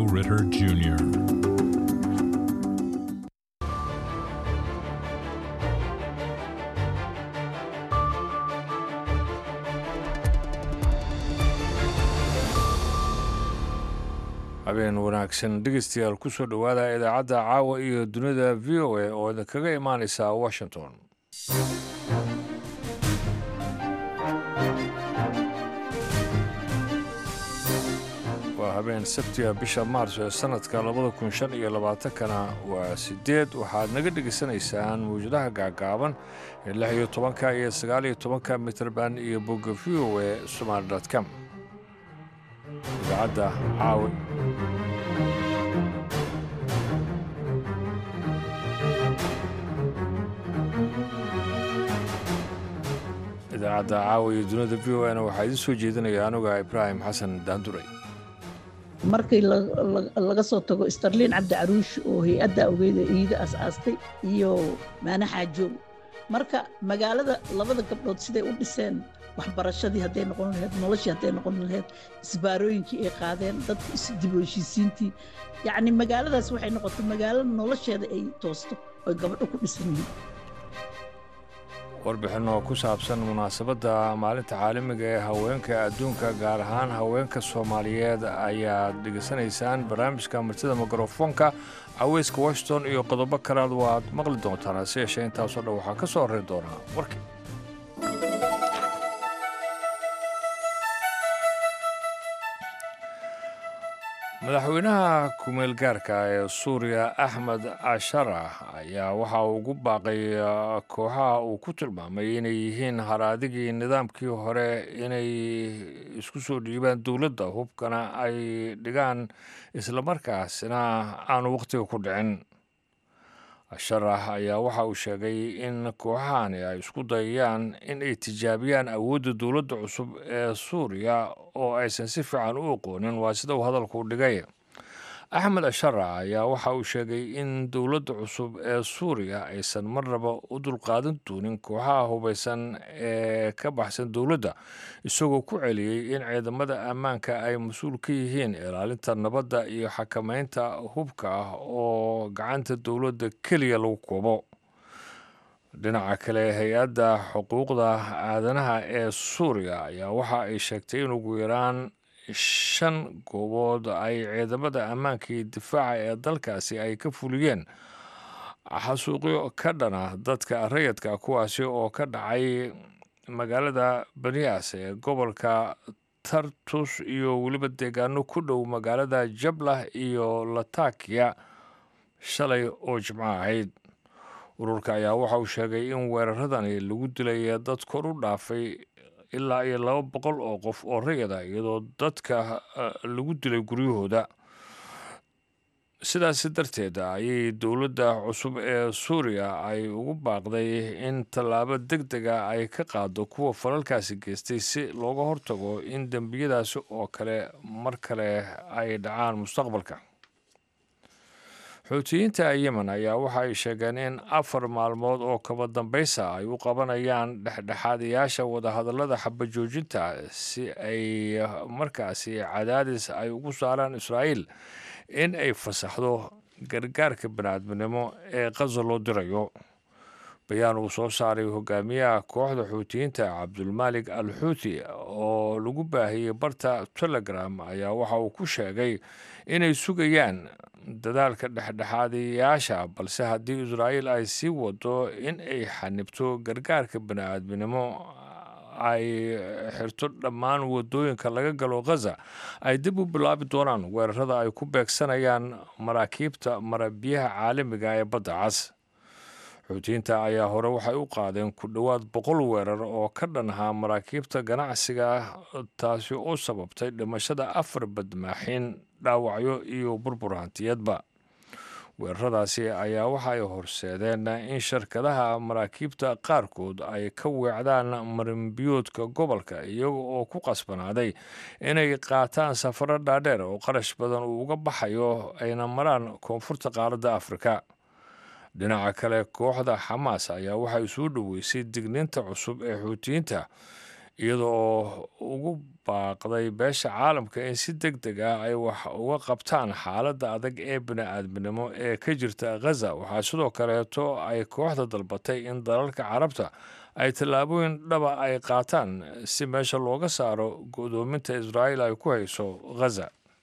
Ritter Jr. habeen wanaagsan dhegeystayaal kusoo dhowaada idaacadda caawa iyo dunida v o a oo idinkaga imaaneysa washington waa habeen sabtiga bisha maars ee sanadka labada kun shan iyo labaatankana waa sideed waxaad naga dhegaysanaysaan mawjadaha gaagaaban ee lix iyo tobanka iyo sagaal iyo tobanka mitrband iyo bogga v o a somaali com idaacadda caawa idaacadda caawa iyo dunida v o na waxaa idiin soo jeedinaya anuga ibraahim xasan daanduray markii laga soo tago starliin cabdi caruush oo hay-adda awgeeda iida as-aastay iyo maane xaajoog marka magaalada labada gabdhood siday u dhiseen waxbarashadii hadday noqon laheyd noloshii hadday noqon laheyd isbaarooyinkii ay qaadeen dadka isdib u heshiisiintii yacni magaaladaas waxay noqotay magaalo nolosheeda ay toosto oy gabadho ku dhisan yihiin warbixin oo ku saabsan munaasabadda maalinta caalamiga ee haweenka adduunka gaar ahaan haweenka soomaaliyeed ayaad dhegaysanaysaan barnaamijka martida mikrofoonka caweyska washington iyo qodobo kalead waad maqli doontaan hase yeeshee intaasoo dhan waxaa ka soo horreyn doonaa warkii madaxweynaha kumeel gaarka ee suuriya axmed asharah ayaa waxa uu ugu baaqay kooxaha uu ku tilmaamay inay yihiin haraadigii nidaamkii hore inay isku soo dhiibaan dowladda hubkana ay dhigaan islamarkaasina aanu wakhtiga ku dhicin asharah ayaa waxa uu sheegay in kooxahani ay isku dayayaan in ay tijaabiyaan awoodda dowladda cusub ee suuriya oo aysan si fiican u aqoonin waa sida uu hadalku dhigay axmed asharah ayaa waxa uu sheegay in dowladda cusub ee suuriya aysan marnaba u dulqaadan doonin kooxaha hubaysan ee ka baxsan dowladda isagoo ku celiyey in ciidamada ammaanka ay mas-uul ka yihiin ilaalinta nabadda iyo xakamaynta hubka ah oo gacanta dowladda keliya lagu koobo dhinaca kale hay-adda xuquuqda aadanaha ee suuriya ayaa waxa ay sheegtay in ugu yaraan shan goobood ay ciidamada ammaanka iyo difaaca ee dalkaasi ay ka fuliyeen xasuuqyo ka dhana dadka rayadka kuwaasi oo ka dhacay magaalada baniyaas ee gobolka tartus iyo weliba deegaano ku dhow magaalada jablah iyo latakiya shalay oo jimco ahayd ururka ayaa waxa uu sheegay in weeraradani lagu dilay dad kor u dhaafay ilaa iyo laba boqol oo qof oo rayada iyadoo dadka lagu dilay guryahooda sidaasi darteed ayay dowladda cusub ee suuriya ay ugu baaqday in tallaabo deg dega ay ka qaado kuwa falalkaasi geystay si looga hortago in dembiyadaasi oo kale mar kale ay dhacaan mustaqbalka xuutiyiinta yemen ayaa waxa ay sheegeen in afar maalmood oo kaba dambaysa ay u qabanayaan dhexdhexaadayaasha wadahadallada xabajoojinta si ay markaasi cadaadis ay ugu saaraan israa'iil in ay fasaxdo gargaarka baniaadminimo ee qaza loo dirayo bayaan uu soo saaray hogaamiyaha kooxda xuutiyiinta cabdulmaalik al xuuti oo lagu baahiyey barta telegram ayaa waxa uu ku sheegay inay sugayaan dadaalka dhexdhexaadayaasha balse haddii israa'iil ay sii wado in ay xanibto gargaarka bani'aadminimo ay xirto dhammaan wadooyinka laga galo khaza ay dib u bilaabi doonaan weerarada ay ku beegsanayaan maraakiibta marabiyaha caalamiga ee badda cas xuutiyiinta ayaa hore waxay u qaadeen ku dhowaad boqol weerar oo ka dhanhaa maraakiibta ganacsiga taasi oo sababtay dhimashada afar badmaaxin dhaawacyo iyo burbur hantiyadba weeraradaasi ayaa waxa ay horseedeen in shirkadaha maraakiibta qaarkood ay ka weecdaan marinbiyoodka gobolka iyaga oo ku qasbanaaday inay qaataan safaro dhaadheer oo qarash badan uu uga baxayo ayna maraan koonfurta qaaradda afrika dhinaca kale kooxda xamaas ayaa waxay soo dhoweysay digniinta cusub ee xuutiyiinta iyada oo ugu baaqday beesha caalamka in si deg deg ah ay wax uga qabtaan xaaladda adag ee bini-aadminimo ee ka jirta khaza waxaa sidoo kaleeto ay kooxda dalbatay in dalalka carabta ay tallaabooyin dhaba ay qaataan si meesha looga saaro go-doominta israa'iil ay ku hayso khaza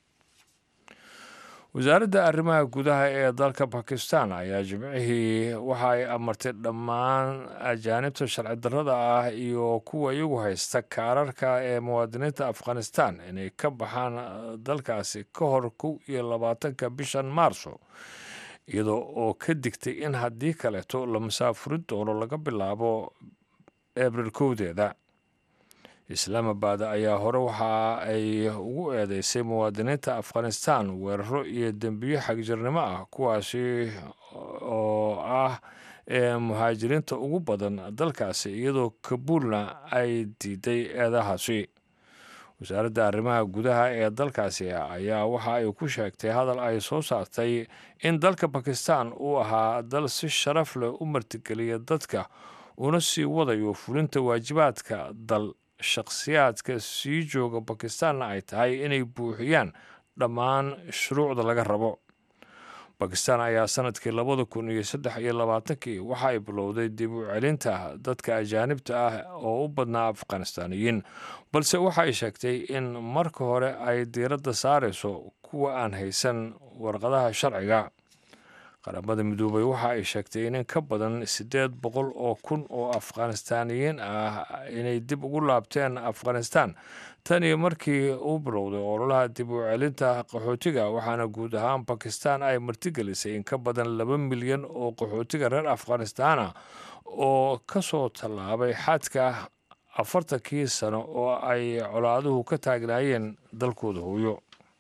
wasaaradda arrimaha gudaha ee dalka bakistan ayaa jimcihii waxa ay amartay dhammaan ajaanibta sharci darrada ah iyo kuwa iyagu haysta kaararka ee muwaadiniinta afghanistan inay ka baxaan dalkaasi ka hor kow iyo labaatanka bishan maarso iyadoo oo ka digtay in haddii kaleeto la masaafurin doono laga bilaabo abril kowdeeda islaamabad ayaa hore waxa ay ugu eedeysay muwaadiniinta afghanistan weeraro iyo dembiyo xagjirnimo ah kuwaasi oo ah ee muhaajiriinta ugu badan dalkaasi iyadoo kabuulna ay diiday eedahaasi wasaaradda arrimaha gudaha ee dalkaasi ayaa waxa ay ku sheegtay hadal ay soo saartay in dalka bakistan uu ahaa dal si sharaf leh u martigeliya dadka una sii wadayo fulinta waajibaadka dal shakhsiyaadka sii jooga bakistaanna ay tahay inay buuxiyaan dhammaan shuruucda laga rabo bakistan ayaa sanadkii labada kun iyo saddex iyo labaatankii waxa ay bilowday dib u celinta dadka ajaanibta ah oo u badnaa afghanistaaniyiin balse waxa ay sheegtay in marka hore ay diiradda saarayso kuwa aan haysan warqadaha sharciga qaramada midoobay waxa ay sheegtay in in ka badan siddeed boqol oo kun oo afghanistaaniyiin ah inay dib ugu laabteen afghanistan tan iyo markii uu bilowday ololaha dib u celinta qaxootiga waxaana guud ahaan bakistan ay martigelisay in ka badan laba milyan oo qaxootiga reer afghanistana oo ka soo tallaabay xadka afartankii sano oo ay colaaduhu ka taagnaayeen dalkooda hooyo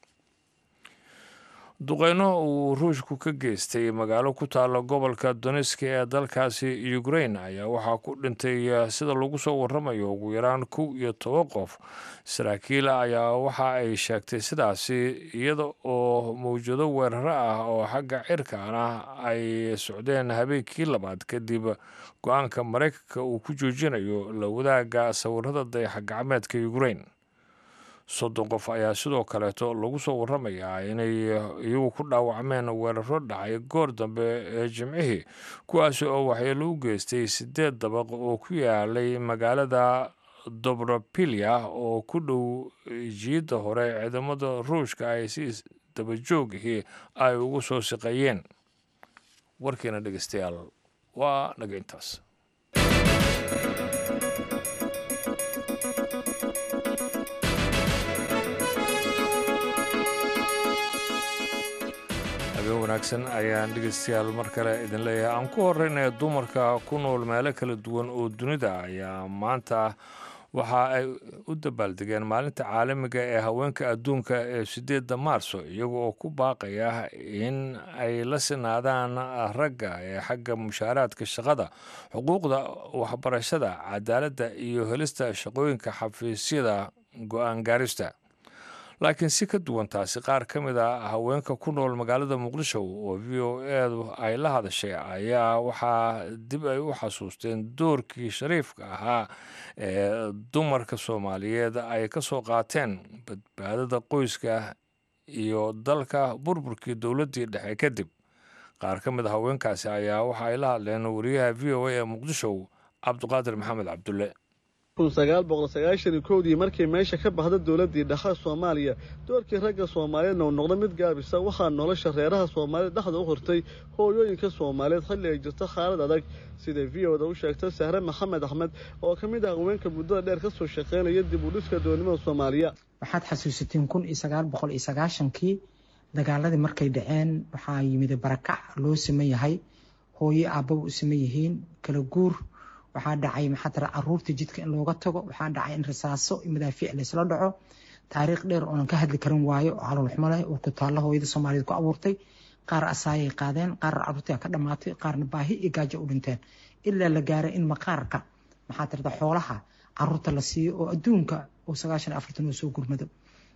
duqeyno uu ruushku ka geystay magaalo ku taalla gobolka doneski ee dalkaasi ukrain ayaa waxaa ku dhintay sida lagu soo waramayo ugu yaraan kow iyo toban qof saraakiil ayaa waxa ay sheegtay sidaasi iyada oo mawjado weeraro ah oo xagga cirkaana ay socdeen habeenkii labaad kadib go-aanka maraykanka uu ku joojinayo la wadaaga sawirada dayaxa gacmeedka ukrain soddon qof ayaa sidoo kaleeto lagu soo waramayaa inay iyagu ku dhaawacmeen weeraro dhacay goor dambe ee jimcihii kuwaasi oo waxyeelo u geystay siddeed dabaq oo ku yaalay magaalada dobropilia oo ku dhow jiidda hore ciidamada ruushka ay si dabajoogihii ay ugu soo shaqeeyeen warkiina dhegeystayaal waa naga intaas wanaagsan ayaan dhegeystayaal mar kale idin leeyahay aan ku horeynaya dumarka ku nool meelo kala duwan oo dunida ayaa maanta waxa ay u dabaaldegeen maalinta caalamiga ee haweenka adduunka ee sideedda maarso iyaga oo ku baaqaya in ay la sinaadaan ragga ee xagga mushaaraadka shaqada xuquuqda waxbarashada cadaaladda iyo helista shaqooyinka xafiisyada go-aan gaarista laakiin si ka duwan taasi qaar ka mid a haweenka ku nool magaalada muqdisho oo v o edu ay la hadashay ayaa waxaa dib ay u xasuusteen doorkii shariifka ahaa ee dumarka soomaaliyeed ay ka soo qaateen badbaadada qoyska iyo dalka burburkii dowladdii dhexe kadib qaar ka mid a haweenkaasi ayaa waxa ay la hadleen wariyaha v o a ee muqdisho cabdiqaadir maxamed cabdulle kun sagaal boqol sagaashan iyo kowdii markii meesha ka baxda dowladdii dhexe soomaaliya doorkii ragga soomaaliyeedna uu noqda mid gaabisa waxaa nolosha reeraha soomaaliyed dhexda u hortay hooyooyinka soomaaliyeed xilli ay jirto xaalad adag siday v o da u sheegtay sahre maxamed axmed oo ka mid ah haweenka muddada dheer ka soo shaqaynaya dib u dhiska doonimada soomaaliya waxaad xasuusateen kun iyo sagaal boqol iyo sagaashankii dagaaladii markay dhaceen waxaa yimid barakac loo saman yahay hooyo aabbaba u saman yihiin kala guur waxaa dhacay maxaa tira caruurta jidka in looga tago waxaa dhacay in rasaaso iyo madaafiic laysla dhaco taariikh dheer oonan ka hadli karin waayo oo caloolxumo leh oo ku taalla hooyada soomaaliyeed ku abuurtay qaar asaayay qaadeen qaar caruurtii ka dhamaatay qaarna baahi iyo gaajo u dhinteen ilaa la gaaray in maqaarka maxaa tirada xoolaha caruurta la siiyo oo adduunka oo sagaashan iyo afartan oo soo gurmado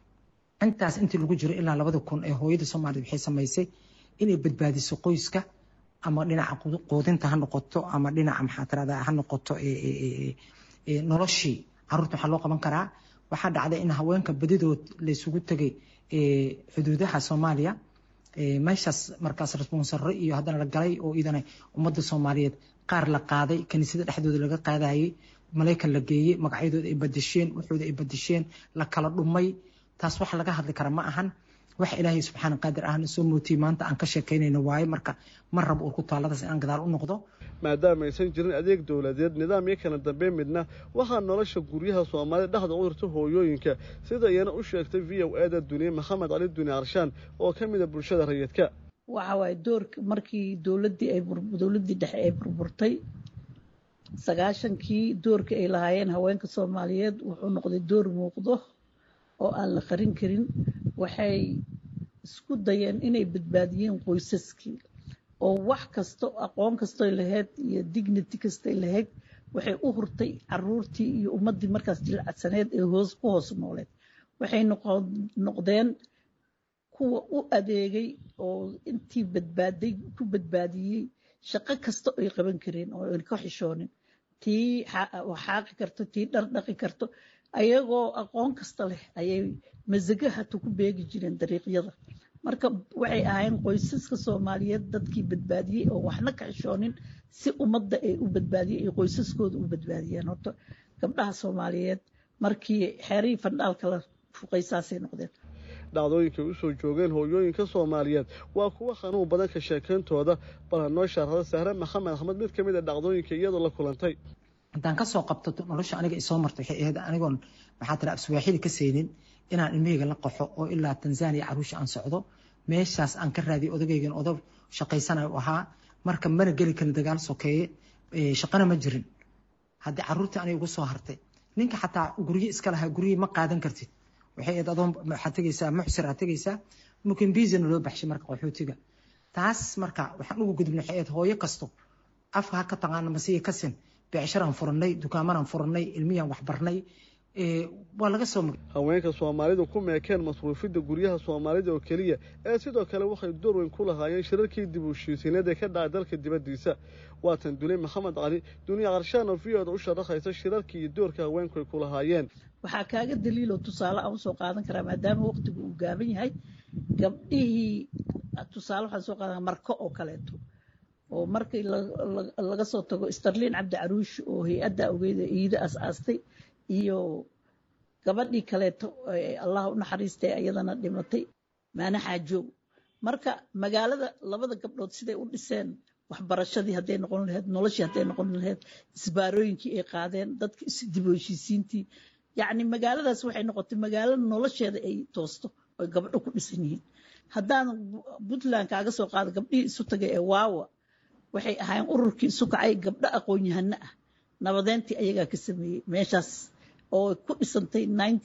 intaas intii lagu jiro ilaa labada kun ee hooyada soomaaliyeed waxay samaysay inay badbaadiso qoyska ama dhinaca quudinta ha noqoto ama dhinaca maxaa tirada ha noqoto noloshii caruurta waxaa loo qaban karaa waxaa dhacday in haweenka badidood laysugu tegay xuduudaha soomaaliya meeshaas markaas responsarre iyo haddana la galay oo iidana ummadda soomaaliyeed qaar la qaaday kaniisada dhexdooda laga qaadayay maleykan la geeyey magacyadooda ay badasheen waxooda ay badasheen la kala dhumay taas wax laga hadli kara ma ahan wax ilaahay subxaana qaadir ahna soo mootiyey maanta aan ka sheekaynayno waaye marka ma rabo uu ku taalladaas inaan gadaal u noqdo maadaama aysan jirin adeeg dowladeed nidaam iyo kala dambeyn midna waxaa nolosha guryaha soomaalida dhexda u hirta hooyooyinka sida iyana u sheegtay v o eda duniye maxamed cali duni arshaan oo ka mid a bulshada rayidka waxa waaye doorka markii dowladdii ay dowladdii dhexe ay burburtay sagaashankii doorka ay lahaayeen haweenka soomaaliyeed wuxuu noqday door muuqdo oo aan la qarin karin waxay isku dayeen inay badbaadiyeen qoysaskii oo wax kasto aqoon kastoy lahayd iyo dignity kastay lahayd waxay u hurtay caruurtii iyo ummaddii markaas jilcadsaneed ee hoos ku hoos nooleed waxay noqdeen kuwa u adeegay oo intii badbaaday ku badbaadiyey shaqo kasta ay qaban kareen oo an ka xishoonin tii xaaqi karto tii dhardhaqi karto ayagoo aqoon kasta leh ayay masago hata ku beegi jireen dariiqyada marka waxay ahaayeen qoysaska soomaaliyeed dadkii badbaadiyey oo waxna ka xishoonin si ummadda ay u badbaadiyey ay qoysaskooda u badbaadiyeen horta gabdhaha soomaaliyeed markii xeerihii fandhaalka la fuqaysaasay noqdeen dhacdooyinkay u soo joogeen hooyooyinka soomaaliyeed waa kuwa xanuun badan ka sheekayntooda bal ha noo shaarada sahre maxamed axmed mid ka mid a dhacdooyinka iyadoo la kulantay haddaan kasoo qabto nolosha aniga isoo martay waxay ahayd anigoon maxaa tira afswaaxili ka saynin inaan ilmahayga la qaxo oo ilaa tanzania caruusha aan socdo meeshaas aan ka raadiyay odagaygan odag shaqaysanayo ahaa marka mana geli karin dagaal sokeeye shaqana ma jirin haddii caruurtii anay ugu soo hartay ninka xataa guryo iska lahaa guryihii ma qaadan kartid waxay ahayd adoon waxaad tegaysaa muxsir aad tegaysaa mukimbizana loo baxshay marka qaxootiga taas marka waxaan ugu gudubnay waxay ahayd hooyo kasto afka ha ka taqaana masiya kasin beecsharaan furanay dukaamanaan furanay ilmiyaan waxbarnay waa laga soo haweenka soomaalidu ku meekeen masruufidda guryaha soomaalida oo keliya ee sidoo kale waxay door weyn ku lahaayeen shirarkii dib u heshiisiineed ee ka dhacay dalka dibaddiisa waatan dulay maxamed cali duniya qarshaan oo v oda u sharaxaysa shirarkii iyo doorka haweenku ay ku lahaayeen waxaa kaaga daliiloo tusaale aan usoo qaadan karaa maadaama waqtigu uu gaaban yahay gabdhihii tusaale waxaan soo qaadan marko oo kaleeto oo markii laga soo tago starlin cabdi caruush oo hay-adda ogeyda iida as-aastay iyo gabadhii kaleeto allah u naxariistay ayadana dhimatay maana xaajoog marka magaalada labada gabdhood siday u dhiseen waxbarashadii hadday noqon lahayd noloshii hadday noqon lahayd isbaarooyinkii ay qaadeen dadka dib u heshiisiintii yacni magaaladaas waxay noqotay magaalo nolosheeda ay toosto oy gabdho ku dhisan yihiin haddaan puntland kaaga soo qaado gabdhihii isu tagay ee waawa waxay ahaayeen ururkii isu kacay gabdho aqoon-yahano ah nabadeyntii ayagaa ka sameeyey meeshaas oo ku dhisantay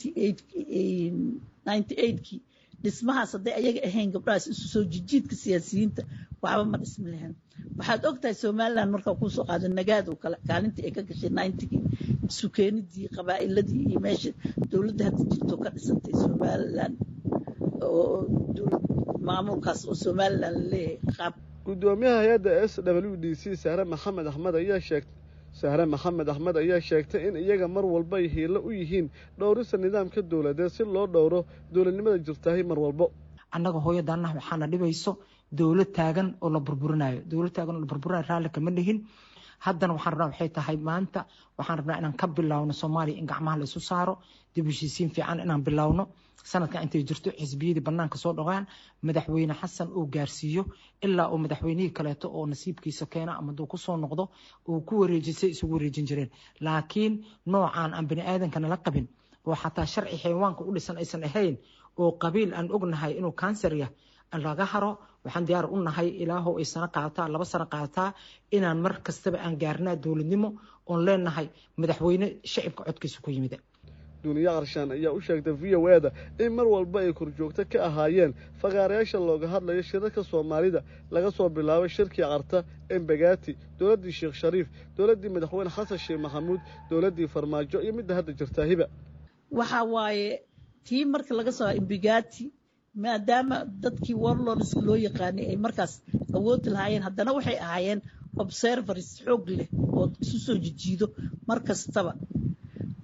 kii dhismahaas hadday ayaga ahayn gabdhahaas isu soo jijiidka siyaasiyiinta waxba ma dhismi lahayn waxaad ogtahay somalilan markaa kuu soo qaado nagaad oo kale kaalintii ay ka gashay ninetygii isu keenidii qabaa'iladii iyo meesha dowladda hadda jirto ka dhisantay somalilan oo maamulkaas oo somalilan laleeyahay qaab gudoomiyaha hay-adda s w d c sahre maxamed axmed ayaa sheegtay sahre maxamed axmed ayaa sheegtay in iyaga mar walba ay hiilo u yihiin dhowrista nidaamka dowladeed si loo dhowro dowladnimada jirtahay mar walbo annaga hooyadaanah waxaana dhibayso dowlad taagan oo la burburinayo dowlad taagan oo la burburinayo raalli kama dhihin haddana waxaan rabnaa waxay tahay maanta waxaan rabnaa inaan ka bilowno soomaaliya in gacmaha la isu saaro dib heshiisiin fiican inaan bilowno sanadkan intay jirto xisbiyadii banaanka soo dhogaan madaxweyne xasan uu gaarsiiyo ilaa uu madaxweynihii kaleeto oo nasiibkiisa keena ama duu kusoo noqdo uu ku wareejisay isugu wareejin jireen laakiin noocaan aan bani aadanka nala qabin oo xataa sharci xayawaanka u dhisan aysan ahayn oo qabiil aan ognahay inuu kansar yah laga haro waxaan diyaar u nahay ilaahow ay sano qaadataa laba sano qaadataa inaan mar kastaba aan gaarnaa dowladnimo oon leenahay madaxweyne shacibka codkiisa ku yimida duniya qarshaan ayaa u sheegtay v o eda in mar walba ay korjoogto ka ahaayeen fakaarayaasha looga hadlayo shirarka soomaalida laga soo bilaabo shirkii carta embegati dowladdii sheekh shariif dowladdii madaxweyne xasan sheekh maxamuud dowladdii farmaajo iyo midda hadda jirtaa hiba waxa waaye tii marka laga soo embegati maadaama dadkii warlordska loo yaqaanay ay markaas awoodi lahaayeen haddana waxay ahaayeen observers xoog leh oo isu soo jijiido mar kastaba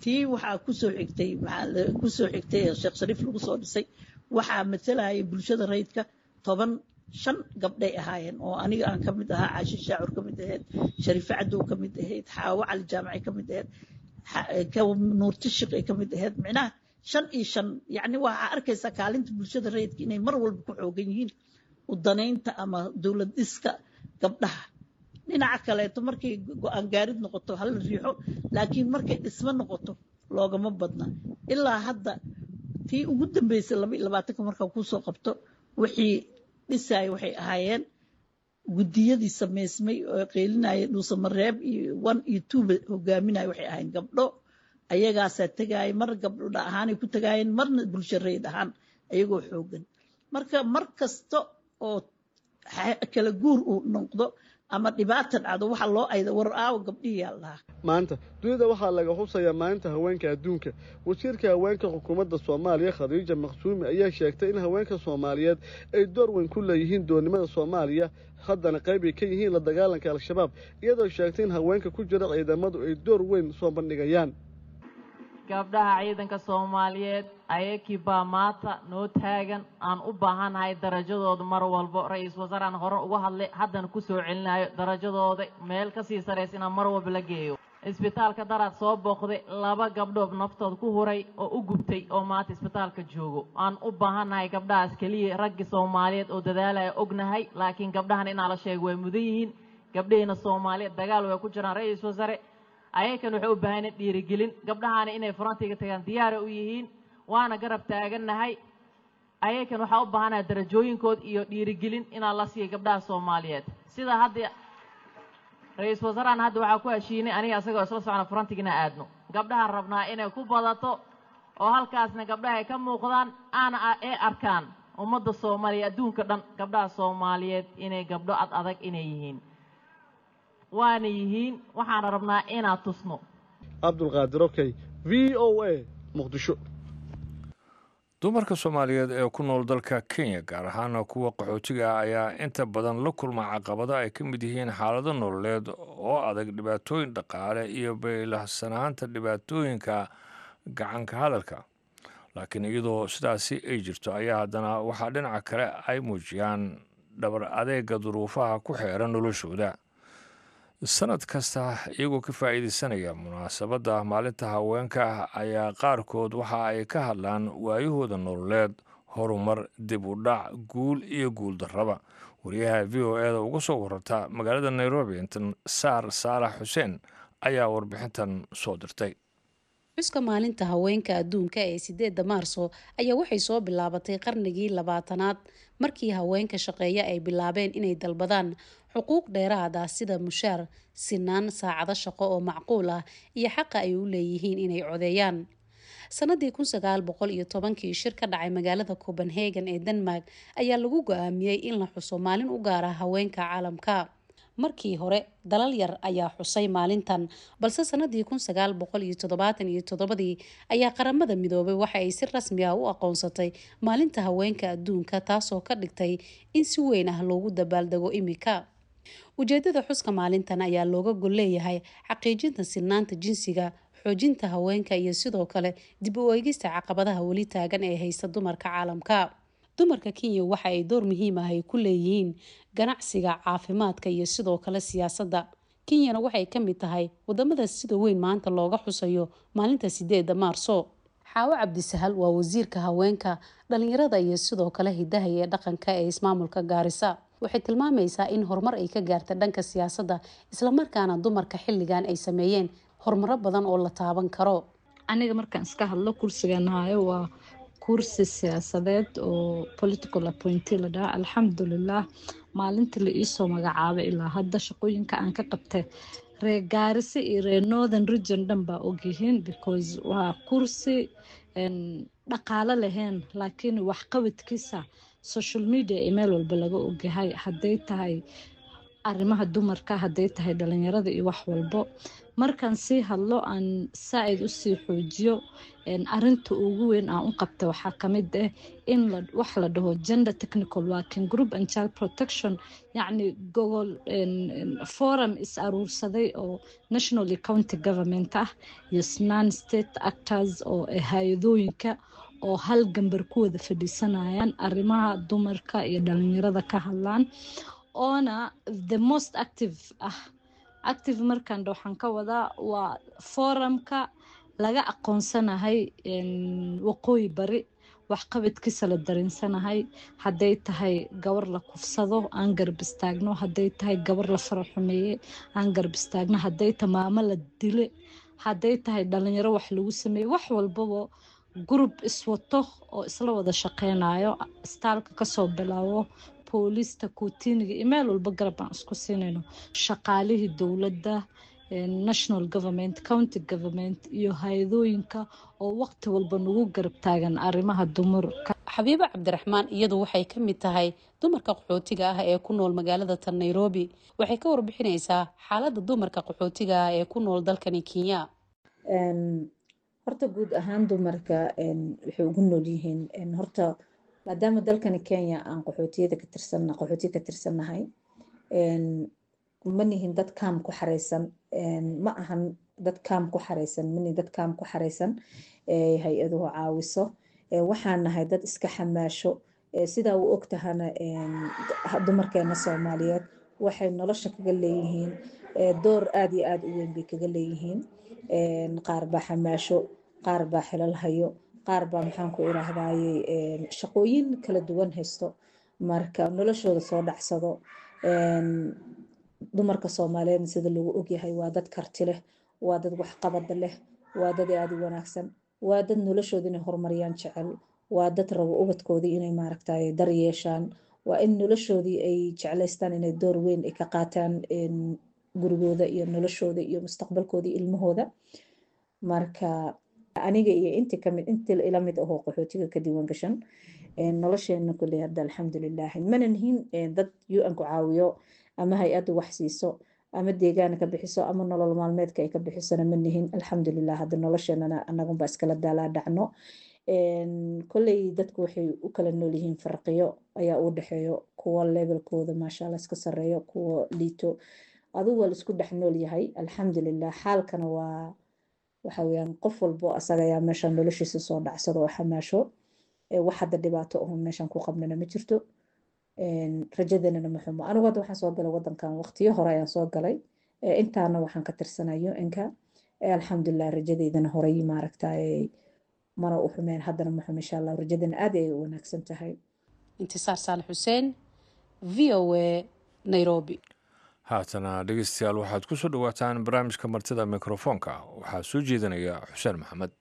tii waxaa kusoo xigtay kusoo xigtay sheekh shariif lagu soo dhisay waxaa matalayay bulshada rayidka toban shan gabdhay ahaayeen oo aniga aan ka mid ahaa caashi shaacur ka mid ahayd shariife cadow ka mid ahayd xaawo cali jaamaci ka mid ahayd nuurtishiq ay ka mid ahayd micnaha shan iyo shan yacni waxaa arkaysaa kaalinta bulshada rayidka inay mar walba ku xoogan yihiin udanaynta ama dowlad dhiska gabdhaha dhinaca kaleeto markay go-aan gaarid noqoto hala riixo laakiin markay dhismo noqoto loogama badna ilaa hadda tii ugu dambeysay laba iyo labaatanka markaa kusoo qabto wixii dhisaya waxay ahaayeen guddiyadii samaysmay oo qeylinaya dhuusamareeb iyo one iyo twoba hogaaminaya waxay ahaayeen gabdho ayagaasaa tegaaya mar gabdho ahaanay ku tegaayeen marna bulsho rayid ahaan ayagoo xoogan marka mar kasta oo kala guur uu noqdo ama dhibaata dhacdo waxa loo ayda war aawo gabdhihiyaa lahaa maanta dunida waxaa laga xusayaa maalinta haweenka adduunka wasiirka haweenka xukuumadda soomaaliya khadiija maqsuumi ayaa sheegtay in haweenka soomaaliyeed ay door weyn ku leeyihiin doonnimada soomaaliya haddana qayb ay ka yihiin la dagaalanka al-shabaab iyadoo sheegtay in haweenka ku jira ciidamadu ay door weyn soo bandhigayaan gabdhaha ciidanka soomaaliyeed ayakii baa maanta noo taagan aan u baahannahay darajadooda mar walbo ra-iisul wasaaraan hore uga hadlay haddana ku soo celinayo darajadooda meel ka sii saraysa inaan mar walba la geeyo isbitaalka daraad soo booqday laba gabdhood naftooda ku huray oo u gubtay oo maanta isbitaalka joogo aan u baahannahay gabdhahaas keliya raggii soomaaliyeed oo dadaalaya ognahay laakiin gabdhahan inaa la sheego way mudan yihiin gabdhahiina soomaaliyeed dagaal way ku jiraan ra-iisul wasaare ayakan waxay u baahan dhiirigelin gabdhahaana inay farantiga tagaan diyaara u yihiin waana garab taagannahay ayakan waxaa u baahanaha darajooyinkood iyo dhiirigelin inaa la siiya gabdhaha soomaaliyeed sida hadda ra-iisul wasaarahan hadda waxaa ku heshiinay aniga isagoo isla socna farantiga inaa aadno gabdhahaan rabnaa inay ku badato oo halkaasna gabdhaha ay ka muuqdaan aana ee arkaan ummadda soomaaliya adduunka dhan gabdhaha soomaaliyeed inay gabdho ad adag inay yihiin waana yihiin waxaana rabnaa inaan tusno cabdulqaadir okey v o a muqdisho dumarka soomaaliyeed ee ku nool dalka kenya gaar ahaana kuwa qaxootiga ah ayaa inta badan la kulma caqabado ay ka mid yihiin xaalado nololeed oo adag dhibaatooyin dhaqaale iyo baylahsanaanta dhibaatooyinka gacanka hadalka laakiin iyadoo sidaasi ay jirto ayaa haddana waxaa dhinaca kale ay muujiyaan dhabar adeega duruufaha ku xeeran noloshooda sanad kasta iyagoo ka faa'iidaysanaya munaasabadda maalinta haweenka ayaa qaarkood waxa ay ka hadlaan waayahooda nololeed horumar dib u dhac guul iyo guul darraba wariyaha v o e da uga soo wararta magaalada nairobi intan saar saalax xuseen ayaa warbixintan soo dirtay xuska maalinta haweenka adduunka ee sideedda maarso ayaa waxay soo bilaabatay qarnigii labaatanaad markii haweenka shaqeeya ay bilaabeen inay dalbadaan xuquuq dheeraad ah sida mushaar sinaan saacado shaqo oo macquul ah iyo xaqa ay u leeyihiin inay codeeyaan sanadii kun sagaal boqol iyo tobankii shir ka dhacay magaalada copenhagen ee denmark ayaa lagu go-aamiyey in la xuso maalin u gaar ah haweenka caalamka markii hore dalal yar ayaa xusay maalintan balse sanadii kun sagaal boqol iyo toddobaatan iyo toddobadii ayaa qaramada midoobay waxa ay si rasmi ah u aqoonsatay maalinta haweenka adduunka taasoo ka dhigtay in si weyn ah loogu dabaaldego imika ujeedada xuska maalintan ayaa looga gol leeyahay xaqiijinta sinaanta jinsiga xoojinta haweenka iyo sidoo kale dib u eegista caqabadaha weli taagan ee haysta dumarka caalamka dumarka kenya waxa ay door muhiim ah ay ku leeyihiin ganacsiga caafimaadka iyo sidoo kale siyaasadda kenyana waxay ka mid tahay wadamada sida weyn maanta looga xusayo maalinta sideeda maarso xaawo cabdisahal waa wasiirka haweenka dhalinyarada iyo sidoo kale hidaha ee dhaqanka ee ismaamulka gaarisa waxay tilmaamaysaa in horumar ay ka gaarta dhanka siyaasadda islamarkaana dumarka xilligan ay sameeyeen horumaro badan oo la taaban karo aniga markaan iska hadlo kursigan hayo waa kursi siyaasadeed oo political appointee la dhaha alxamdulilah maalintii la iisoo magacaabay ilaa hadda shaqooyinka aan ka qabtay reer gaarise iyo reer northern region dhan baa ogyihiin because waa kursi dhaqaalo lahayn laakiin waxqabadkiisa social media ee meel walba laga ogyahay hadday tahay arrimaha dumarka hadday tahay dhalinyarada iyo wax walbo markaan sii hadlo aan saa-id usii xoojiyo arinta ugu weyn aan u qabta waxaa kamid ah in wax la dhaho gender technical working group and child protection yacni gogol forum is aruursaday oo nationally county government ah iyo non state actors oo hay-adooyinka oo hal gambar ku wada fadhiisanayaan arrimaha dumarka iyo dhalinyarada ka hadlaan oona the most active ah active markaan waxaan ka wadaa waa forumka laga aqoonsanahay waqooyi bari waxqabadkiisa la darinsanahay hadday tahay gabar la kufsado aan garab istaagno hadday tahay gabar la fara xumeeye aan garab istaagno hadday tahay maamo la dile hadday tahay dhalinyaro wax lagu sameeye wax walbaba group iswato oo isla wada shaqeynayo istaalka kasoo bilaabo booliista kuutiniga iyo meel walba garab aan isku siinayno shaqaalihii dowladda national government county government iyo hay-adooyinka oo waqti walba nagu garab taagan arrimaha dumarka xabiibo cabdiraxmaan iyadu waxay ka mid tahay dumarka qaxootiga ah ee ku nool magaalada tan nairobi waxay ka warbixineysaa xaaladda dumarka qaxootiga ah ee ku nool dalkani kenya horta guud ahaan dumarka waxay ugu nool yihiin horta maadaama dalkani kenya aan qaxootiyada ka tirsanna qaxootiya ka tirsannahay ma nihin dad kaam ku xareysan ma ahan dad kaam ku xareysan manihin dad kaam ku xareysan hay-aduhu caawiso waxaan nahay dad iska xamaasho sidaa u ogtahana dumarkeena soomaaliyeed waxay nolosha kaga leeyihiin door aada iyo aada u weyn bay kaga leeyihiin qaar baa xamaasho qaar baa xilal hayo qaar baa maxaan ku iraahdaaye shaqooyin kala duwan haysto marka noloshooda soo dhacsado dumarka soomaaliyeedna sida lagu ogyahay waa dad karti leh waa dad waxqabada leh waa dad aada u wanaagsan waa dad noloshooda inay horumariyaan jecel waa dad rabo ubadkoodii inay maaragtay dar yeeshaan waa in noloshoodii ay jeclaystaan inay door weyn ay ka qaataan gurigooda iyo noloshooda iyo mustaqbalkoodii ilmahooda marka aniga iyo inti kamid inti ila mid ahoo qaxootiga ka diiwan gashan nolosheena kuley hadda alxamdulilah mana nihin dad un ku caawiyo ama hay-addu wax siiso ama deegaana ka bixiso ama nolol maalmeedka ay ka bixisona ma nihin alxamdulilah hadda nolosheenana anagunba iskala daalaa dhacno kolley dadku waxay u kala nool yihiin farqiyo ayaa u dhexeeyo kuwo levelkooda maashaalla iska sareeyo kuwo liito adigu waa laisku dhex nool yahay alxamdulilah xaalkana waa waxa weyaan qof walbo asaga ayaa meeshan noloshiisa soo dhacsado oo xamaasho wax hadda dhibaato ahun meeshan ku qabnana ma jirto rajadanana ma xumo anigu hadda waxaan soo galay wadankan waqtiyo hore ayaan soo galay intaana waxaan ka tirsanayo inka alxamdulilah rajadeydana horey maaragtay mana u xumeen haddana ma xumo insha allah rajadana aad ay u wanaagsan tahay intisaar saalax xuseen v o a nairobi haatana dhegeystayaal waxaad ku soo dhowaataan barnaamijka martida mikrofoonka waxaa soo jeedinaya xuseen maxamed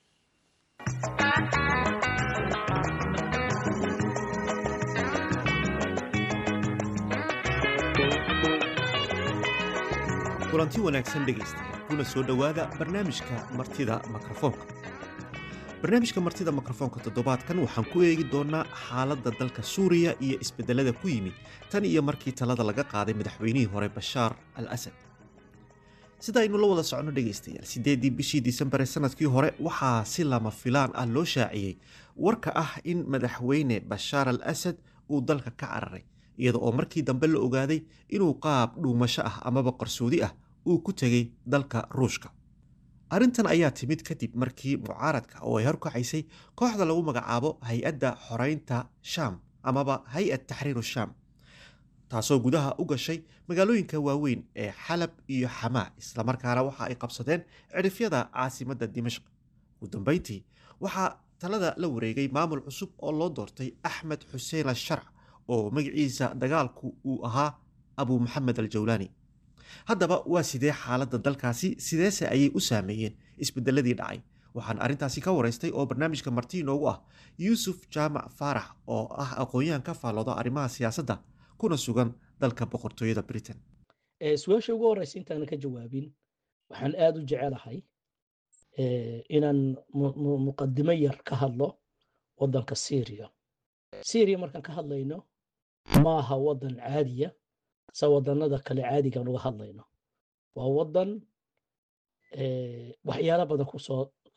kulanti wanaagsan dhegaystayaal kuna soo dhowaada barnaamijka martida mikrofoonka barnaamijka martida mikrofoonka toddobaadkan waxaan ku eegi doonnaa xaaladda dalka suuriya iyo isbedelada ku yimid tan iyo markii talada laga qaaday madaxweynihii hore bashaar al asad sida aynu la wada socno dhegaystayaal siddeeddii bishii disembar ee sanadkii hore waxaa si lama filaan ah loo shaaciyey warka ah in madaxweyne bashaar al asad uu dalka ka cararay iyada oo markii dambe la ogaaday inuu qaab dhuumasho ah amaba qarsoodi ah uu ku tegey dalka ruushka arrintan ayaa timid kadib markii mucaaradka oo ay horkacaysay kooxda lagu magacaabo hay-adda xoreynta shaam amaba hay-ad taxriiru shaam taasoo gudaha u gashay magaalooyinka waaweyn ee xalab iyo xamaa islamarkaana waxa ay qabsadeen cidhifyada caasimadda dimashq ugu dambeyntii waxaa talada la wareegay maamul cusub oo loo doortay axmed xuseen asharc oo magaciisa dagaalku uu ahaa abu maxamed aljawlaani haddaba waa sidee xaaladda dalkaasi sideese ayay u saameeyeen isbedeladii dhacay waxaan arrintaasi ka waraystay oo barnaamijka marti inoogu ah yuusuf jaamac faarax oo ah aqoon-yahan ka faallooda arrimaha siyaasadda kuna sugan dalka boqortooyada britain su-aasha ugu horeysa intaanan ka jawaabin waxaan aada u jecelahay inaan muqadimo yar ka hadlo waddanka syriya syriya markaan ka hadlayno ma aha waddan caadiya se wadannada kale caadigaan uga hadlayno waa waddan waxyaalo badan kusoo